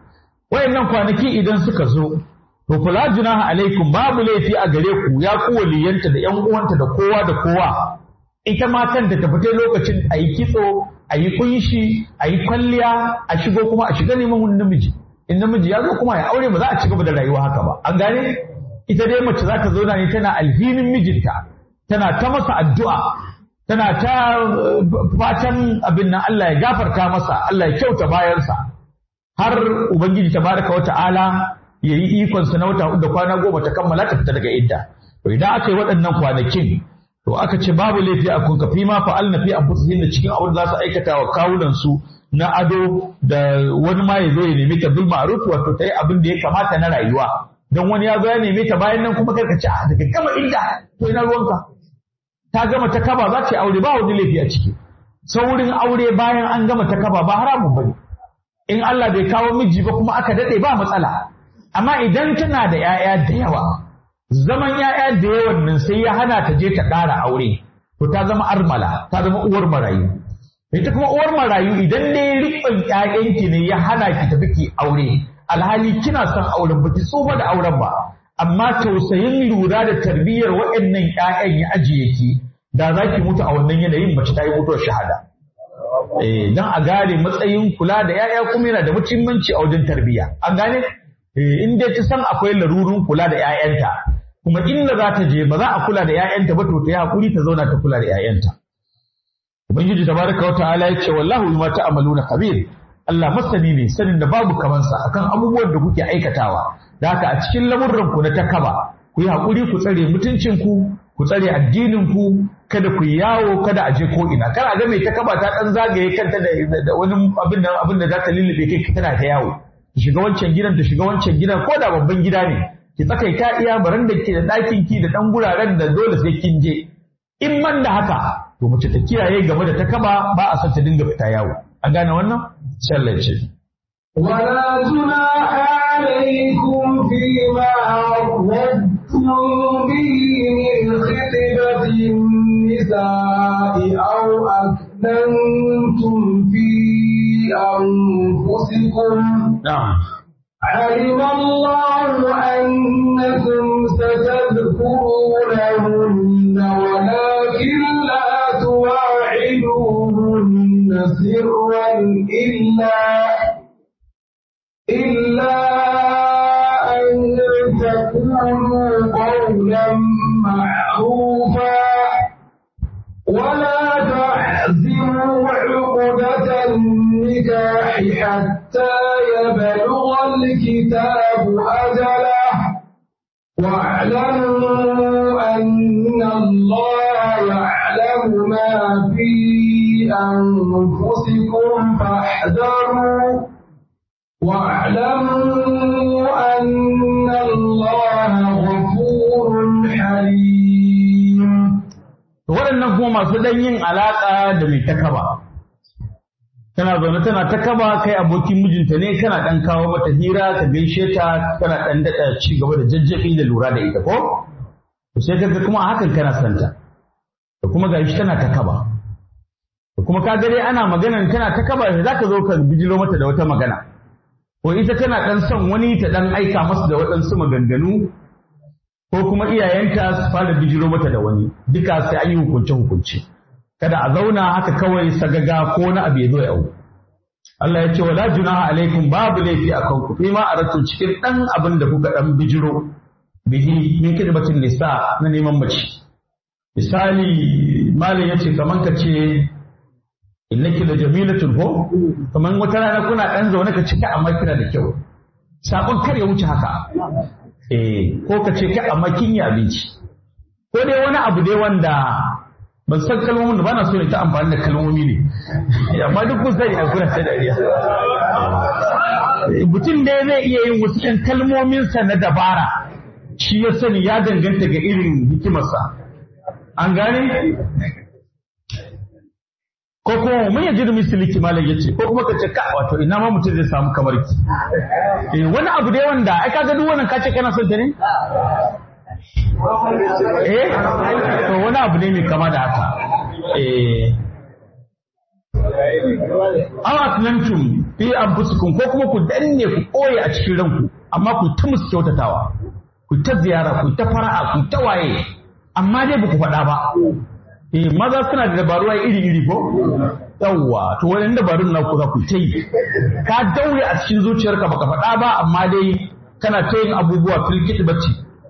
wayannan kwanaki idan suka zo to kula junaha alaikum babu laifi a gare ku ya ku waliyanta da ƴan uwanta da kowa da kowa ita ma kanta ta fita lokacin a yi kitso a yi kunshi a yi kwalliya a shigo kuma a shiga neman wani namiji in namiji ya zo kuma ya aure ba za a ci gaba da rayuwa haka ba an gane ita dai mace za ta zauna ne tana alhinin mijinta tana ta masa addu'a tana ta fatan abin nan Allah ya gafarta masa Allah ya kyauta bayansa har ubangiji tabaraka wa ta'ala ya yi ikonsa na wata da kwana goma ta kammala ta fita daga idda to idan aka yi waɗannan kwanakin to aka ce babu laifi a kun kafi ma fa'al na fi anfusihim da cikin abin da za su aikata wa kawunan su na ado da wani ma ya zo ya nemi ta bil ma'ruf wato ta yi abin da ya kamata na rayuwa don wani ya zo ya neme ta bayan nan kuma karka ci a daga gama idda to ina ruwanka ta gama ta kaba za ta yi aure ba wani laifi a ciki saurin aure bayan an gama ta kaba ba haramun bane in Allah bai kawo miji ba kuma aka dade ba matsala amma idan tana da 'ya'ya da yawa zaman 'ya'ya da yawan nan sai ya hana ta je ta ƙara aure to ta zama armala ta zama uwar marayu ita kuma uwar marayu idan ne riƙon 'ya'yanki ne ya hana ki tafi ki aure alhali kina son auren ba ki tsufa da auren ba amma tausayin lura da tarbiyyar waɗannan 'ya'yan ya ajiye ki da za ki mutu a wannan yanayin mace ta yi mutuwar shahada eh dan a gane matsayin kula da 'ya'ya kuma yana da muhimmanci a wajen tarbiyya an gane in dai ta san akwai larurun kula da 'ya'yanta kuma inda za ta je ba za a kula da 'ya'yanta ba to ta yi hakuri ta zauna ta kula da 'ya'yanta ubangiji tabaraka wa ta'ala ya ce wallahu bima ta'maluna kabir Allah masani ne sanin da babu kamansa akan abubuwan da kuke aikatawa da haka a cikin lamurran ku na takaba ku yi hakuri ku tsare mutuncin ku ku tsare addinin ku kada ku yawo kada a je ko ina kar a ga mai takaba ta dan zagaye kanta da wani abin da abin da za ta lullube kai tana ta yawo ki shiga wancan gidan ta shiga wancan gidan ko da babban gida ne ki tsakaita iya baran da ke da ɗakin ki da ɗan guraren da dole sai kin je in man da haka to mace ta kiyaye game da ta kaba ba a son ta dinga fita yawo an gane wannan sallar ce ولا جناح عليكم فيما عرضتم به من خطبة النساء أو أكننتم في أنفسكم na'am علم الله أنكم ستذكرونهن ولكن لا تواعدوهن سرا إلا إلا أن تقولوا قولا معروفا ولا تعزموا عقدة النكاح حتى يبلغ الكتاب أجله واعلموا أن الله يعلم ما في أنفسكم فاحذروا واعلموا أن الله غفور حليم waɗannan kuma masu ɗan yin alaƙa da mai takaba tana zaune tana takaba kai abokin mijinta ne kana ɗan kawo mata hira ka gaishe ta kana ɗan daɗa ci gaba da jajjabi da lura da ita ko to sai kaga kuma a hakan kana santa da kuma gashi tana takaba da kuma ka ga dai ana maganan tana takaba za ka zo ka bijiro mata da wata magana ko ita tana ɗan son wani ta ɗan aika masa da waɗansu maganganu ko kuma iyayenta su fara bijiro mata da wani duka sai an yi hukunce hukunce kada a zauna haka kawai sagaga ko na abu ya zo ya au Allah ya ce wala junaha alaikum babu laifi a kanku fi ma aratu cikin dan abin da kuka dan bijiro bihi min kidbatin nisa na neman mace misali malam yace kaman ka ce innaki la jamilatun ko kaman wata rana kuna dan zaune ka cika amma kina da kyau sabon kar ya wuce haka eh ko ka ce kai amma kin yi abinci ko dai wani abu dai wanda ban san kalmomin da ba na so ne ta amfani da kalmomi ne amma duk kun sani a kuna ta dariya mutum dai zai iya yin wasu ɗan kalmominsa na dabara shi ya sani ya danganta ga irin hikimarsa an gane ko kuma mun yaji da misali kimanin yace ko kuma ka ce ka wato ina ma mutum zai samu kamar ki eh wani abu dai wanda ai kaga duk wannan kace kana son ta ne eh to wani abu ne mai kama da haka eh aw aslantum fi anfusikum ko kuma ku danne ku koye a cikin ranku amma ku ta musu kyautatawa ku ta ziyara ku ta fara'a ku ta waye amma dai ba ku faɗa ba eh maza suna da dabaru iri iri ko yawwa to wani dabarun na ku za ku ta yi ka daure a cikin zuciyarka baka faɗa ba amma dai kana ta yin abubuwa filkit bacci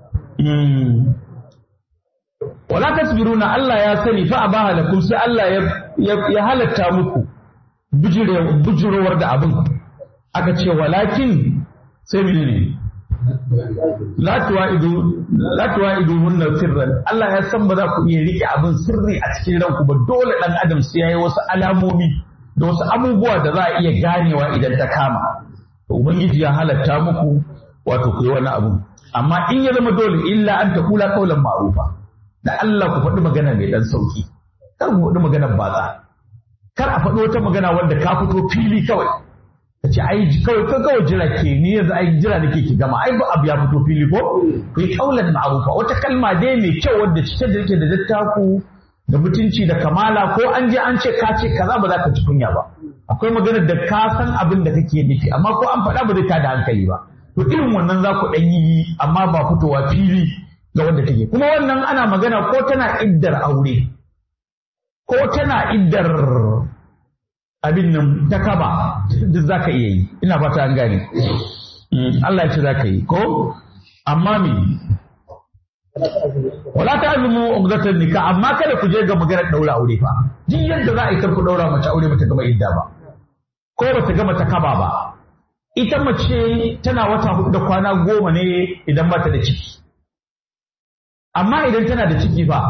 wala tasbiruna Allah ya sani fa abaha lakum sai Allah ya halatta muku bujurowar da abin aka ce walakin sai menene la tuwa'idu la tuwa'idu hunna sirran Allah ya san ba za ku iya rike abin sirri a cikin ranku ba dole dan adam sai yayi wasu alamomi da wasu abubuwa da za a iya ganewa idan ta kama to ubangiji ya halatta muku wato ku yi wani abu amma in ya zama dole illa an ta kula kaulan ma'rufa da Allah ku faɗi magana mai dan sauki kar ku faɗi maganar batsa kar a faɗi wata magana wanda ka fito fili kawai ka ce ai kawai ka kawai jira ke ni yanzu ai jira nake ki gama ai ba abu ya fito fili ko ku yi kaulan ma'rufa wata kalma dai mai kyau wadda cike da yake da dattaku da mutunci da kamala ko an je an ce ka ce kaza ba za ka ci kunya ba akwai maganar da ka san abin da kake nufi amma ko an faɗa ba zai tada hankali ba to irin wannan za ku ɗan yi amma ba fitowa fili ga wanda take kuma wannan ana magana ko tana iddar aure ko tana iddar abin nan ta kaba duk za ka iya yi ina fata an gane Allah ya ce za ka yi ko amma me wala ta azumu ugdatan nikah amma kada ku je ga maganar daura aure fa duk yadda za a yi ku daura mace aure bata gama idda ba ko bata gama ta kaba ba ita mace tana wata hudu da kwana goma ne idan bata da ciki amma idan tana da ciki fa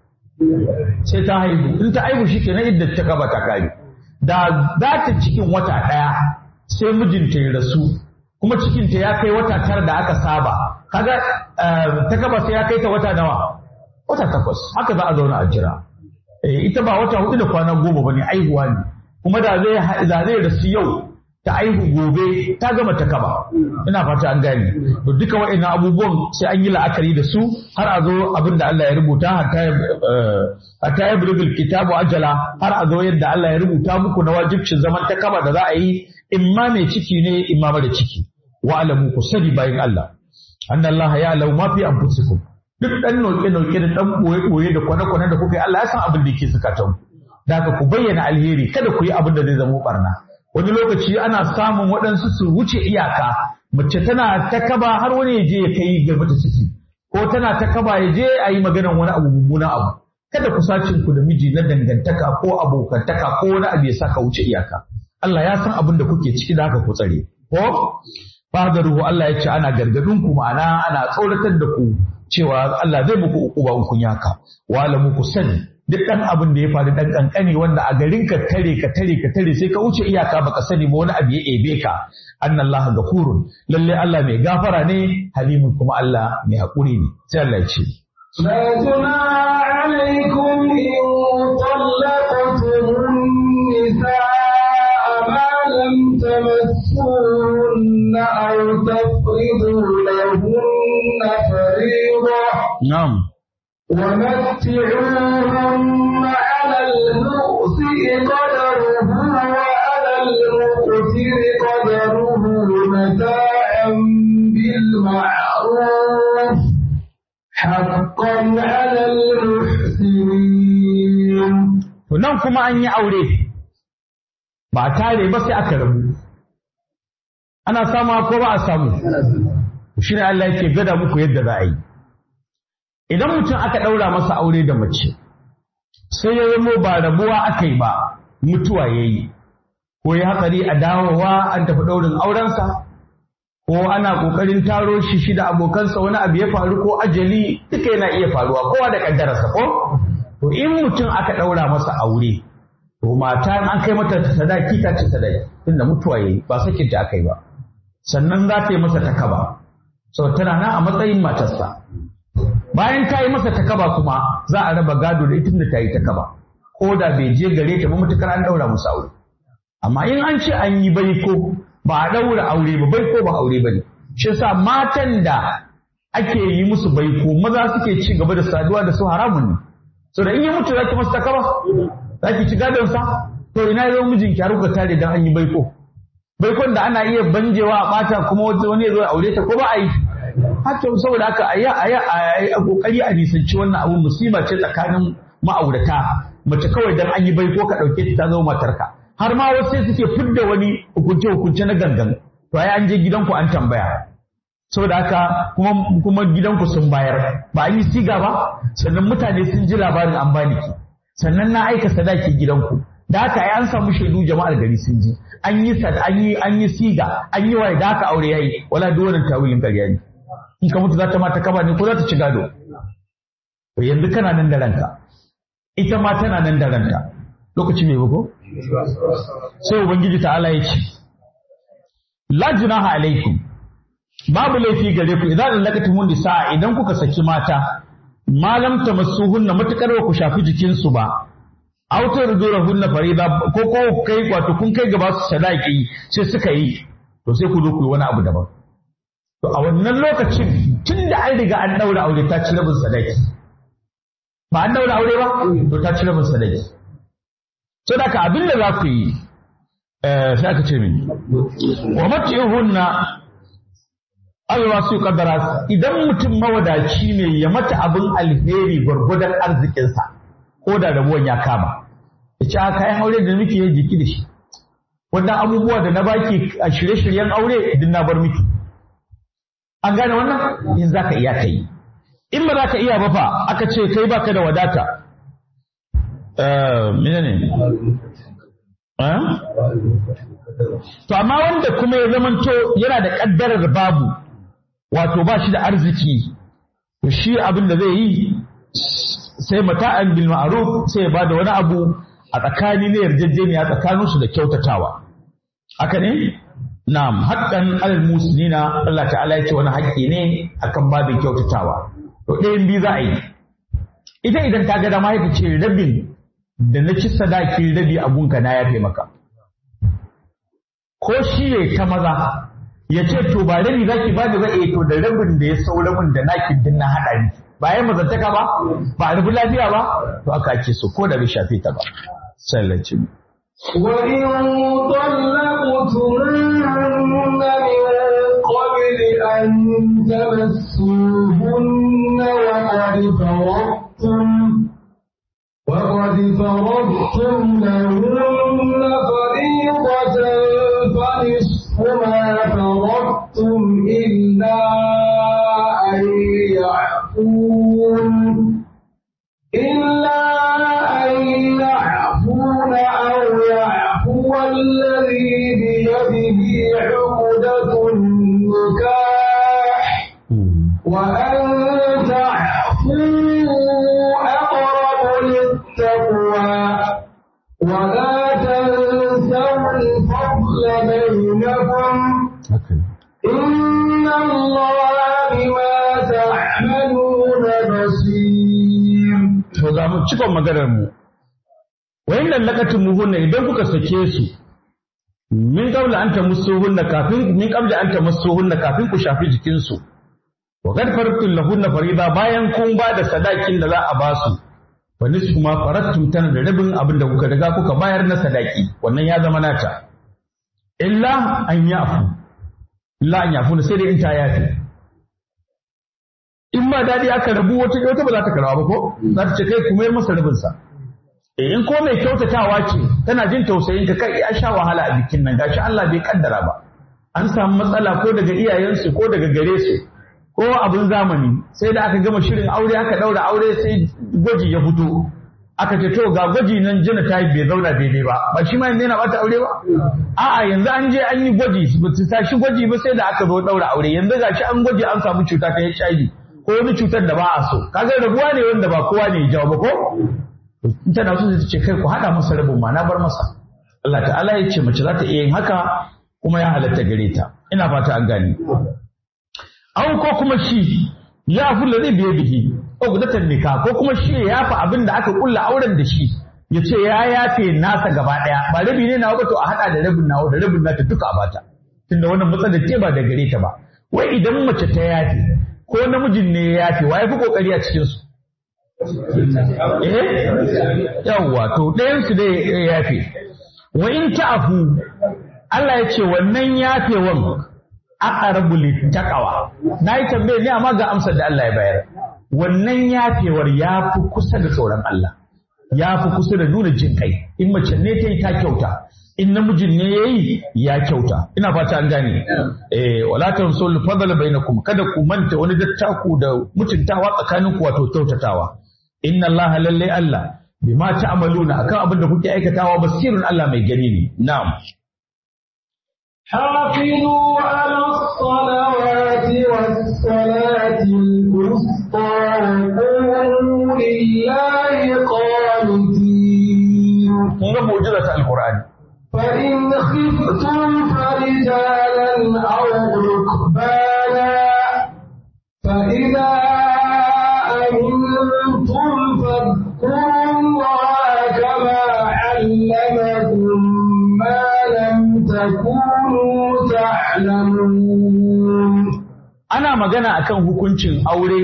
sai ta haihu in ta haihu shi kenan idda ta kaba ta kare da za ta cikin wata ɗaya sai mijinta ya rasu kuma cikinta ya kai wata tara da aka saba kaga ta kaba sai ya kai ta wata nawa wata takwas haka za a zauna a jira ita ba wata hudu da kwana goma bane aihuwa ne kuma da zai da zai rasu yau ta aihu gobe ta gama ta kaba ina fata an gane to duka wa'annan abubuwan sai an yi la'akari da su har a zo abin da Allah ya rubuta hatta ya bulugul kitabu ajala har a zo yadda Allah ya rubuta muku na wajibcin zaman ta kaba da za a yi imma mai ciki ne imma mara ciki wa alamu ku sani bayan Allah anna Allah ya lau ma fi anfusikum duk dan noke noke da dan boye boye da kwana kwana da kuka yi Allah ya san abin da yake zukatan da haka ku bayyana alheri kada ku yi abin da zai zama barna wani lokaci ana samun waɗansu su wuce iyaka mace tana ta kaba har wani ya je ya kai ga mata ciki ko tana ta kaba ya je a yi maganan wani abu mummunan abu kada ku sacin ku da miji na dangantaka ko abokantaka ko wani abu ya saka wuce iyaka Allah ya san abin da kuke ciki da haka ku tsare ko fadaruhu Allah ya ce ana gargadin ku ma'ana ana tsoratar da ku cewa Allah zai muku ukuba in kun yaka wala muku sani duk ɗan abin da ya faru ɗan ƙanƙani wanda a garin ka tare ka tare ka tare sai ka wuce iyaka baka sani ba wani abu ya ebe ka annallaha gafurun lalle Allah mai gafara ne halimun kuma Allah mai haƙuri ne sai Allah ya ce لا جناح عليكم إن طلقتم النساء ما لم تمسوهن أو تفرضوا لهن فريضة na'am ومتعوهن على المؤسئ قدره وعلى المقتر قدره متاعا بالمعروف حقا على المحسنين to nan kuma an yi aure ba tare ba sai aka rabu ana samu ko ba a samu shi ne Allah yake gada muku yadda za a yi idan mutum aka ɗaura masa aure da mace sai ya zamo ba rabuwa aka yi ba mutuwa ya yi ko ya hatsari a dawowa an tafi ɗaurin aurensa ko ana ƙoƙarin taro shi shi da abokansa wani abu ya faru ko ajali duka yana iya faruwa kowa da ƙaddararsa ko to in mutum aka ɗaura masa aure to mata in an kai mata sadaki ta ci sadaki tunda mutuwa ya yi ba sakinta aka yi ba sannan za ta yi masa takaba sau tana nan a matsayin matarsa bayan ta yi masa takaba kuma za a raba gado da ita da ta yi takaba ko da bai je gare ta ba mutukar an daura musu aure amma in an ce an yi baiko ba a daura aure ba baiko ba aure ba ne shi yasa matan da ake yi musu baiko maza suke ci gaba da saduwa da su haramun ne so da in yi mutu zaki masa takaba zaki ci gadon sa to ina yau mijin ki har kuka tare dan an yi baiko baikon da ana iya banjewa a bata kuma wani ya zo ya aure ta ko ba a yi haka saboda haka a yi a yi a kokari a nisanci wannan abu musiba ce tsakanin ma'aurata mace kawai dan an yi baiko ka dauke ta zama matarka har ma wasu sai suke fidda wani hukunce hukunce na gangan to ai an je gidanku an tambaya saboda haka kuma kuma gidanku sun bayar ba an yi siga ba sannan mutane sun ji labarin an bani ki sannan na aika sadaki gidanku da haka ai an samu shaidu jama'ar gari sun ji an yi sad an yi an yi siga an yi waye da haka aure yayi wala duk wannan tawilin ƙarya ne in ka mutu za ta mata kaba ne ko za ta ci gado to yanzu kana nan da ranka ita ma tana nan da ranta lokaci mai bugo sai ubangiji ta'ala ya ce la junaha alaikum babu laifi gare ku idan laqatum nisa idan kuka saki mata malam tamassuhunna matakar ba ku shafi jikinsu ba autar zura hunna farida ko ko kai wato kun kai gaba su sadaki sai suka yi to sai ku zo ku yi wani abu daban to a wannan lokacin tun da an riga an daura aure ta ci rabin sadaki ba an daura aure ba to ta ci rabin sadaki sai da ka abin da za ku yi sai aka ce mini wa matihunna Allah su kaddara idan mutum mawadaci ne ya mata abin alheri gwargwadon arzikinsa ko da rabuwan ya kama ya ce kayan aure da muke yi jiki da shi wannan abubuwa da na baki a shirye-shiryen aure din na bar miki an gane wannan in za ka iya ka yi in ba za ka iya ba fa aka ce kai baka da wadata mene ne to amma wanda kuma ya zamanto yana da kaddarar babu wato ba shi da arziki to shi abin da zai yi sai mata'an bil ma'ruf sai ya bada wani abu a tsakani ne yarjejeniya tsakanin su da kyautatawa haka ne na'am haqqan alal muslimina Allah ta'ala ya ce wani haƙƙi ne akan babin kyautatawa to ɗayan biyu za a yi ita idan ta ga dama ya ce rabin da na ci sadakin rabi a gunka na yafe maka ko shi ya ta maza ya ce to ba rabi zaki ba da zai to da rabin da ya saura min da naki din na haɗa ni ba ya mazantaka ba ba a rubu lafiya ba to aka ake so ko da bai shafe ta ba sallaci mu وإن طلقتموهن من قبل أن تمسوهن وقد فرضتم وقد فرضتم لهن فريضة فنصف ما فرضتم إلا أن يعفون إلا أن يعفون أو يعفو الذي بيده عقدة النكاح وأن تعفوا أقرب للتقوى ولا تنسوا الفضل بينكم إن الله بما تعملون بصير to za mu cikon maganar mu wayin nan lakatin muhunna idan kuka sake su min qabla an tamassuhunna kafin min qabla an tamassuhunna kafin ku shafi jikin su wa qad faradtum lahunna farida bayan kun ba da sadakin da za a ba su fa nisfu ma faradtum tana da rabin abin da kuka riga kuka bayar na sadaki wannan ya zama nata illa an yafu illa an yafu sai dai in ta yafi in ma dadi aka rabu wata wata ba za ta karba ba ko za ta ce kai kuma masa rabin sa in ko mai kyautatawa ce tana jin tausayin ka kai ya sha wahala a bikin nan gashi Allah bai kaddara ba an samu matsala ko daga iyayensu ko daga gare su ko abin zamani sai da aka gama shirin aure aka daura aure sai gwaji ya fito aka ce to ga gwaji nan jina ta bai zauna daidai ba ba shi ma yanzu yana bata aure ba a'a yanzu an je an yi gwaji ba su tashi gwaji ba sai da aka zo daura aure yanzu gashi an gwaji an samu cuta ta HIV ko wani cutar da ba a so kaga rabuwa ne wanda ba kowa ne ya jawo ba ko in tana so ta ce kai ku haɗa masa rabin ma na bar masa Allah ta'ala ya ce mace za ta iya yin haka kuma ya halatta gare ta ina fata an gani an ko kuma shi ya fi zai biye bihi ko gudatan nika ko kuma shi ya yafa abin da aka kulla auren da shi ya ce ya yafe nasa gaba ɗaya ba rabi ne nawa ba to a haɗa da rabin nawa da rabin nata duka a bata tunda wannan matsalar ce ba da gare ta ba wai idan mace ta yafe ko namijin ne ya yafe wa ya fi kokari a cikin su eh yawwa to ɗayan su dai ya yafe wa in ta'fu Allah ya ce wannan yafewan aqrabu littaqwa na yi tambaye ne amma ga amsar da Allah ya bayar wannan yafewar ya fi kusa da tsoron Allah ya fi kusa da nuna jin kai in mace ne ta yi ta kyauta in namijin ne ya yi ya kyauta ina fata an gane eh wala tansul fadl bainakum kada ku manta wani dattaku da mutuntawa tsakaninku wato kyautatawa inna Allah lalle Allah bima ta'maluna akan abin da kuke aikatawa basirun Allah mai gani ne na'am حافظوا على الصلوات والصلاة الوسطى وقوموا لله قانتين kun ga mu'jiza ta alqur'ani فإن خفتم فرجالا أو ركبانا فإذا أمنتم فاذكروا الله كما علمكم ما لم تكونوا تعلمون ana magana akan hukuncin aure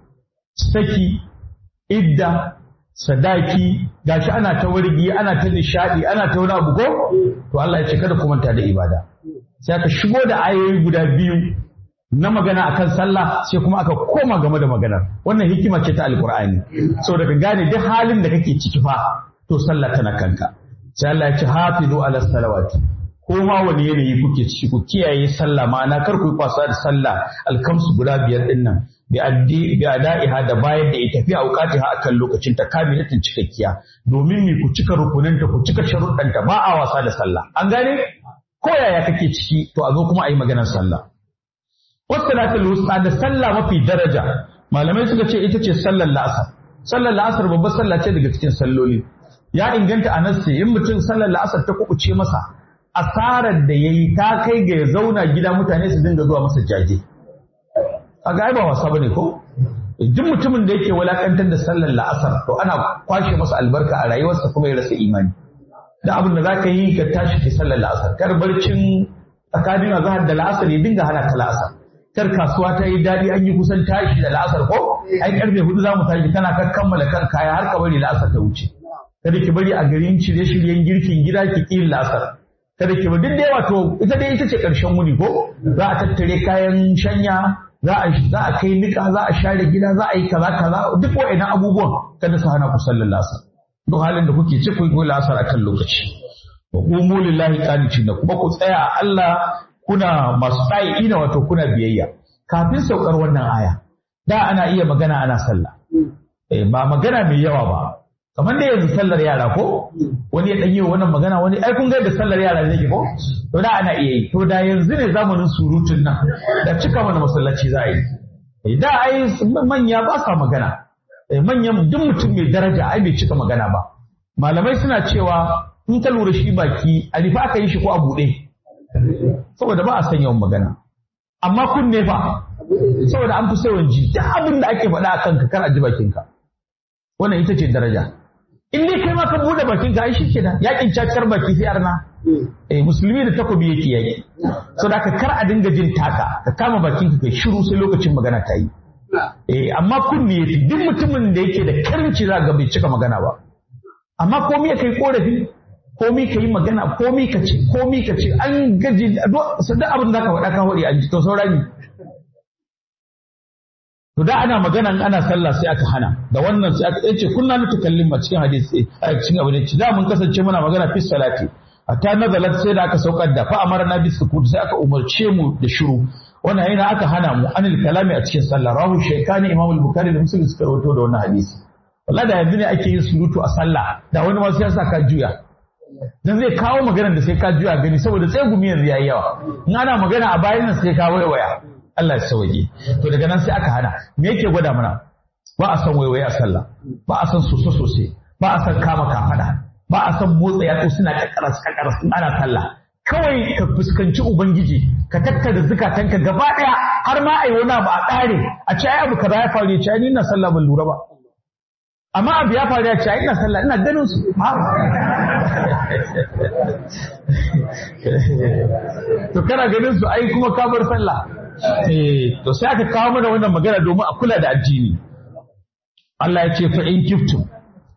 saki idda sadaki gashi ana ta wargi ana ta nishadi ana ta wani abu ko to Allah ya ce kada ku manta da ibada sai aka shigo da ayoyi guda biyu na magana akan sallah sai kuma aka koma game da maganar wannan hikima ce ta alqur'ani saboda ka gane duk halin da kake ciki fa to sallah tana kanka sai Allah ya ce hafizu ala salawati ko ma wani yanayi kuke ciki ku kiyaye sallah ma'ana kar ku yi kwasa da sallah alkamsu guda biyar din nan bi addi bi ada'iha da bayar da ita fi auqatiha akan lokacin ta kamilatin cikakkiya domin me ku cika rukunanta ku cika sharuɗanta ba a wasa da sallah an gane ko yaya kake ciki to a zo kuma a yi maganar sallah wasalatul wusta da sallah mafi daraja malamai suka ce ita ce sallar la'asar sallar la'asar babbar sallah ce daga cikin salloli ya inganta a nassi in mutum sallar la'asar ta kubuce masa asarar da yayi ta kai ga ya zauna gida mutane su dinga zuwa masa jaje a ga ba wasa bane ko duk mutumin da yake walakantar da sallar la'asar to ana kwashe masa albarka a rayuwarsa kuma ya rasa imani da abin da zaka yi ka tashi ki sallar la'asar kar barcin tsakanin azhar da la'asar ya dinga hana ka la'asar kar kasuwa ta yi daɗi an yi kusan tashi da la'asar ko ai karfe hudu za mu tashi kana ka kammala kan kaya har ka bari la'asar ta wuce kada ki bari a garin shirye-shiryen girkin gida ki ƙi la'asar kada ki duk dai wato ita dai ita ce ƙarshen wuni ko za a tattare kayan shanya za a za a kai nika za a share gida za a yi kaza kaza duk wa'annan abubuwan kada su hana ku sallar la'asar duk halin da kuke ci ku yi la'asar akan lokaci wa qumu lillahi qanitina kuma ku tsaya a Allah kuna masu tsayi ina wato kuna biyayya kafin saukar wannan aya da ana iya magana ana sallah eh ba magana mai yawa ba kamar da yanzu sallar yara ko wani ya danyi wannan magana wani ai kun ga da sallar yara zai ko to da ana iya yi to da yanzu ne zamanin surutun nan da cika mana masallaci za a yi Eh, da ai manya ba sa magana Eh, manyan duk mutum mai daraja ai bai cika magana ba malamai suna cewa in ka lura shi baki a rufe aka yi shi ko a buɗe saboda ba a san yawan magana amma kunne fa saboda an fi sauran ji duk abin da ake faɗa a kanka kar a ji bakinka wannan ita ce daraja in dai kai ma ka buɗe bakinka ai shi kenan yakin cakar baki sai arna eh musulmi da takobi yake yaki saboda ka kar a dinga jin taka ka kama bakinka kai shiru sai lokacin magana ta yi eh amma kunne yafi duk mutumin da yake da karinci za ga bai cika magana ba amma komai ya kai korafi komai ka yi magana komai ka ce komai ka ce an gaji duk abin da ka faɗa ka faɗi an ji to saurani to da ana magana in ana sallah sai aka hana da wannan sai aka ce kunna na tukallim a cikin hadisi a cikin abin da da mun kasance muna magana fi salati hatta nazalat sai da aka saukar da fa amarna bis sukut sai aka umarce mu da shiru wannan yana aka hana mu anil kalami a cikin sallah rahu shaykani imam al-bukhari da muslim suka rawaito da wannan hadisi wallahi da yanzu ne ake yin surutu a sallah da wani ma sai ya sa ka juya dan zai kawo maganar da sai ka juya gani saboda sai gumi yanzu yayi yawa in ana magana a bayan nan sai ka waiwaya Allah ya sauke to daga nan sai aka hana me yake gwada mana ba a san waiwaye a sallah ba a san soso sosai ba a san kama kafada ba a san motsa yatsu suna kakkaras kakkaras in ana sallah kawai ka fuskanci ubangiji ka tattara zukatanka gaba daya har ma ai wani abu a ƙare a ce ai abu kaza ya faru ya ce ai ni ina sallah ban lura ba amma abu ya faru ya ce ai ina sallah ina ganin su to kana ganin su ai kuma ka bar sallah eh to sai aka kawo mana wannan magana domin a kula da addini Allah ya ce fa in kiftum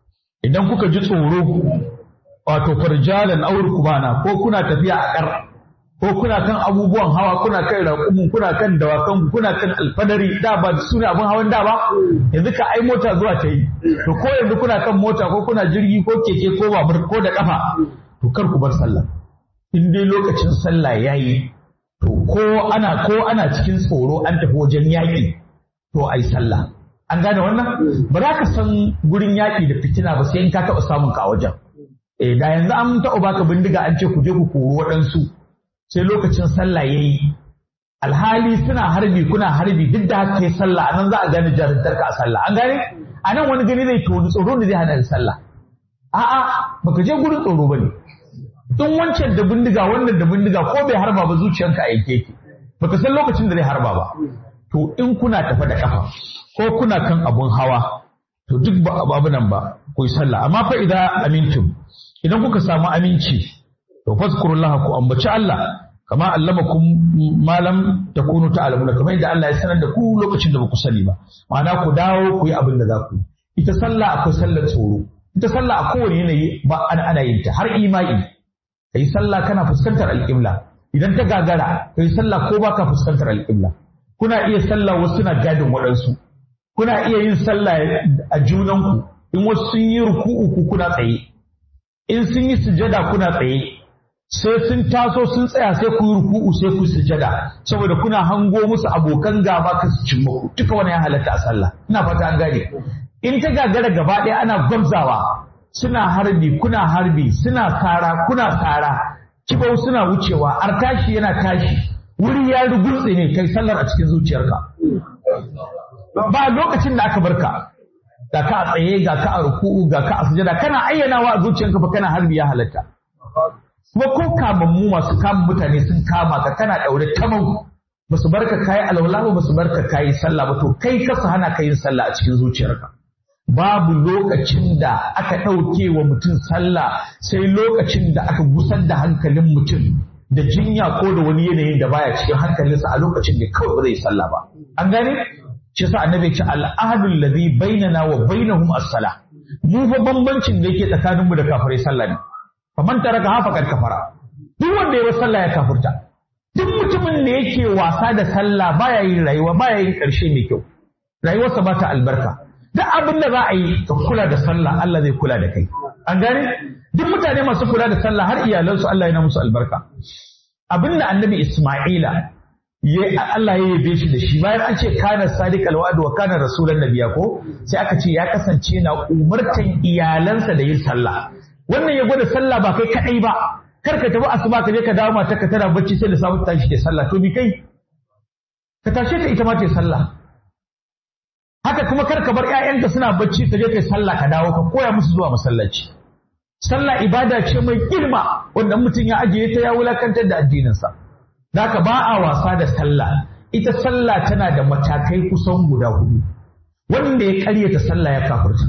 idan kuka ji tsoro wato farjalan aur kubana ko kuna tafiya a kar ko kuna kan abubuwan hawa kuna kan raƙumin kuna kan dawakan kuna kan alfadari da ba su ne abin hawan da ba yanzu ka ai mota zuwa ta yi to ko yanzu kuna kan mota ko kuna jirgi ko keke ko babur ko da kafa to kar ku bar sallah in dai lokacin sallah yayi to ko ana ko ana cikin tsoro an tafi wajen yaƙi to ai sallah an gane wannan ba za ka san gurin yaƙi da fitina ba sai in ka taɓa samun ka a wajen eh da yanzu an taɓa baka bindiga an ce ku je ku kori waɗansu sai lokacin sallah ya yi alhali suna harbi kuna harbi duk da haka kai sallah a nan za a gane jarumtarka a sallah an gane a nan wani gani zai toni tsoro da zai hana da sallah a'a baka je gurin tsoro ba ne in wancan da bindiga wannan da bindiga ko bai harba ba zuciyanka a yake yake baka san lokacin da zai harba ba to in kuna tafa da kafa ko kuna kan abun hawa to duk ba abu nan ba ku yi sallah amma fa idan amintum idan kuka samu aminci to fazkurullah ku ambaci Allah kama allamakum ma lam takunu ta'lamuna kamar yadda Allah ya sanar da ku lokacin da ba ku sani ba ma'ana ku dawo ku yi abin da za ku yi ita sallah akwai sallar tsoro ita sallah a kowane yanayi ba ana ana yin ta har imai kai sallah kana fuskantar alƙibla idan ta gagara kai sallah ko baka fuskantar alƙibla kuna iya sallah wasu na gadin waɗansu kuna iya yin sallah a junanku in wasu sun yi ruku'u ku kuna tsaye in sun yi sujada kuna tsaye sai sun taso sun tsaya sai ku yi ruku'u sai ku sujada saboda kuna hango musu abokan gaba ka su cimma ku duka wani ya halatta a sallah ina fata an gane in ta gagara gaba ɗaya ana gwamzawa suna harbi kuna harbi suna tsara kuna tsara kibau suna wucewa ar tashi yana tashi wuri ya rugurtse ne kai sallar a cikin zuciyarka ba lokacin da aka barka ga ka a tsaye ga ka a ruku'u ga ka a sujada kana ayyanawa a zuciyarka fa kana harbi ya halatta kuma ko kamammu masu kama mutane sun kama ka kana daure tamau ba su barka kayi alwala ba su barka kayi sallah ba to kai ka su hana ka yin sallah a cikin zuciyarka babu lokacin da aka ɗauke wa mutum sallah sai lokacin da aka gusar da hankalin mutum da jinya ko da wani yanayin da baya cikin hankalinsa a lokacin da kawai ba zai sallah ba an gane shi yasa annabi ce al'ahadul ladhi bainana wa bainahum as-salah mu fa bambancin da yake tsakaninmu da kafirai sallah ne faman taraka hafa kad kafara duk wanda ya sallah ya kafurta duk mutumin da yake wasa da sallah baya yin rayuwa baya yin karshe mai kyau rayuwarsa ba ta albarka duk abin da za a yi ka kula da sallah Allah zai kula da kai an gane duk mutane masu kula da sallah har iyalansu Allah yana musu albarka abin da annabi Isma'ila ya Allah ya yabe shi da shi bayan an ce kana sadiqal wa'd wa kana rasulan nabiya ko sai aka ce ya kasance na umartan iyalansa da yin sallah wannan ya gwada sallah ba kai kadai ba kar ka tafi asuba ka je ka dawo mata ka tana bacci sai da samu tashi da sallah to bi kai ka tashe ta ita ma ta sallah haka kuma kar ka bar ƴaƴanka suna bacci ka je kai sallah ka dawo ka koya musu zuwa masallaci sallah ibada ce mai girma wanda mutum ya ajiye ta ya wulakantar da addininsa Daka ba a wasa da sallah ita sallah tana da matakai kusan guda hudu wanda ya karyata sallah ya kafirta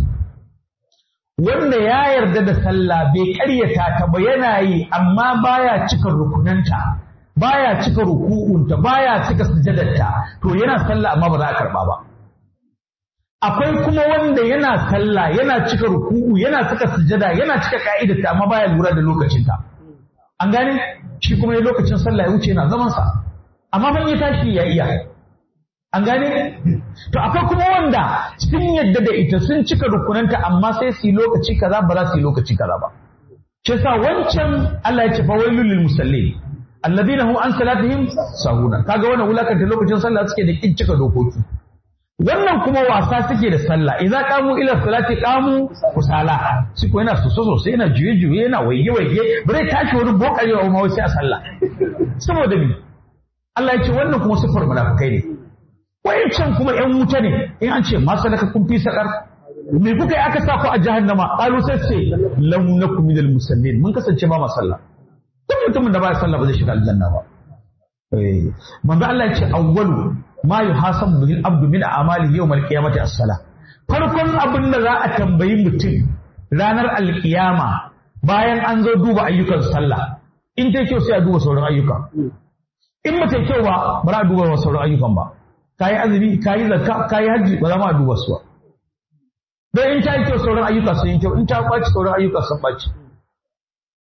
wanda ya yarda da sallah bai karyata ta ba yana yi amma baya cika rukunanta baya cika ruku'unta baya cika sujadarta to yana sallah amma ba za a karba ba akwai kuma wanda yana sallah yana cika ruku'u yana cika sujada yana cika ka'idarta amma baya lura da lokacinta an gane shi kuma ya lokacin sallah ya wuce yana zaman sa amma ban ya tashi ya iya an gane to akwai kuma wanda sun yadda da ita sun cika rukunanta amma sai su yi lokaci kaza ba za su yi lokaci kaza ba shi yasa wancan Allah ya ce fa wailul lil musallin alladhina hum an salatihim sahuna kaga wannan wulakanta lokacin sallah suke da kin cika dokoki wannan kuma wasa suke da sallah idza qamu ila salati qamu kusala shi ko yana soso sosai yana juye juye yana waige waige bare tashi wani bokarewa ma sai a sallah saboda me Allah ya ce wannan kuma sifar munafikai ne wayancan kuma yan wuta ne in an ce ma salaka kun fi sakar me kuka yi aka sa ku a jahannama qalu sai ce lam nakum minal musallin mun kasance ba ma sallah duk mutumin da ba ya sallah ba zai shiga aljanna ba eh manzo Allah ya ce awwalu ma yuhasabu bihi al-abdu min a'malihi yawm al-qiyamati as-salah farkon abin da za a tambayi mutum ranar alkiyama bayan an zo duba ayyukan sallah in ta kyau sai a duba sauran ayyuka in ba ta kyau ba ba za a duba sauran ayyukan ba kayi azumi kayi zakka kayi hajji ba za ma a duba su ba don in ta yi kyau sauran ayyuka sun yi kyau in ta ɓaci sauran ayyuka sun ɓaci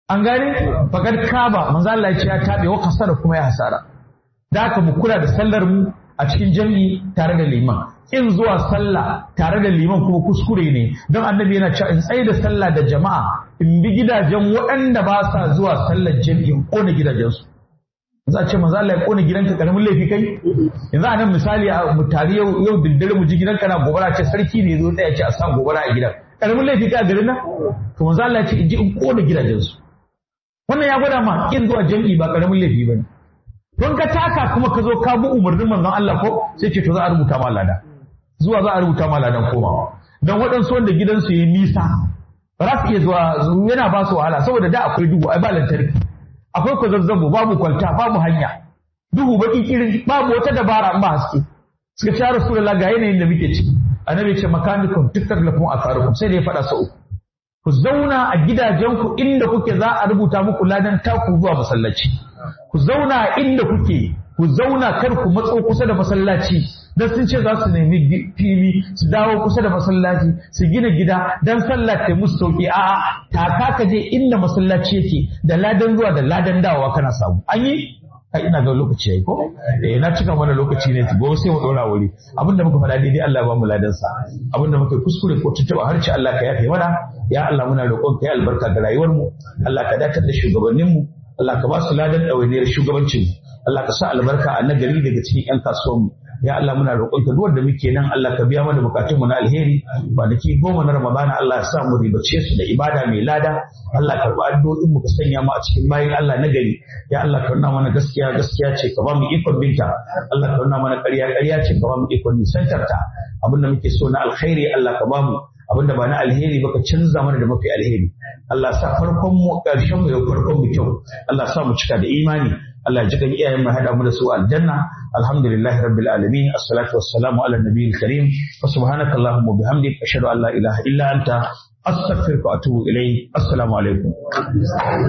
an gane fakar kaba manzo Allah ya ce ya tabe wa kasara kuma ya hasara da haka mu kula da sallar mu a cikin jami'i tare da liman in zuwa sallah tare da liman kuma kuskure ne don annabi yana cewa in tsaye da sallah da jama'a in bi gidajen waɗanda ba sa zuwa sallar jami'i in kona gidajensu za a ce manzo Allah ya kona gidanka karamin laifi kai yanzu a nan misali a mu tare yau yau daddare mu ji gidanka na gobara ce sarki ne zo tsaya ce a sa gobara a gidan karamin laifi kai a garin nan to manzo Allah ya ce in ji in kona gidajensu wannan ya gwada ma in zuwa jami'i ba karamin laifi bane don ka taka kuma ka zo ka bi umarnin manzon Allah ko sai ce to za a rubuta ma lada zuwa za a rubuta ma ladan komawa don waɗansu wanda gidansu ya nisa ba za su iya zuwa yana ba su wahala saboda da akwai duhu ai ba lantarki akwai kwazazzabo babu kwalta babu hanya duhu baki kirin babu wata dabara ba haske suka ce rasulullah ga yanayin da muke ciki annabi ce makanikum tukallafu akarukum sai da ya faɗa sau uku ku zauna a gidajenku inda kuke za a rubuta muku ladan taku zuwa masallaci ku zauna inda kuke ku zauna kar ku matso kusa da masallaci dan sun ce za su nemi fili su dawo kusa da masallaci su gina gida dan sallah ta musu sauki a'a taka ka je inda masallaci yake da ladan zuwa da ladan dawowa kana samu an yi kai ina ga lokaci yayi ko eh na cika mana lokaci ne gobe sai mu dora wuri abinda muka faɗa daidai Allah ya ba mu ladan sa abinda muka kuskure ko tuntuba harci Allah ka yafe mana ya Allah muna roƙon ka ya albarka ga rayuwar mu Allah ka datar da shugabannin mu Allah ka ba su ladan ɗawainiyar shugabancin Allah ka sa albarka a nagari daga cikin 'yan kasuwan mu ya Allah muna roƙonka duk wanda muke nan Allah ka biya mana bukatun mu na alheri kwanaki goma na Ramadana Allah ya sa mu ribace su da ibada mai lada Allah ka karɓi addu'o'in mu ka sanya mu a cikin bayin Allah na gari ya Allah ka nuna mana gaskiya gaskiya ce ka ba mu ikon binta Allah ka nuna mana ƙarya ƙarya ce ka ba mu ikon nisantar ta abin da muke so na alkhairi Allah ka ba mu abin da ba na alheri ba ka canza mana da mafi alheri Allah sa farkon mu ƙarshen mu ya farkon mu kyau Allah sa mu cika da imani Allah ji kan iyayen mu hada mu da su aljanna alhamdulillahi rabbil alamin assalatu wassalamu ala nabiyil karim wa subhanaka allahumma bihamdik ashhadu an la ilaha illa anta astaghfiruka wa atubu ilayk assalamu alaikum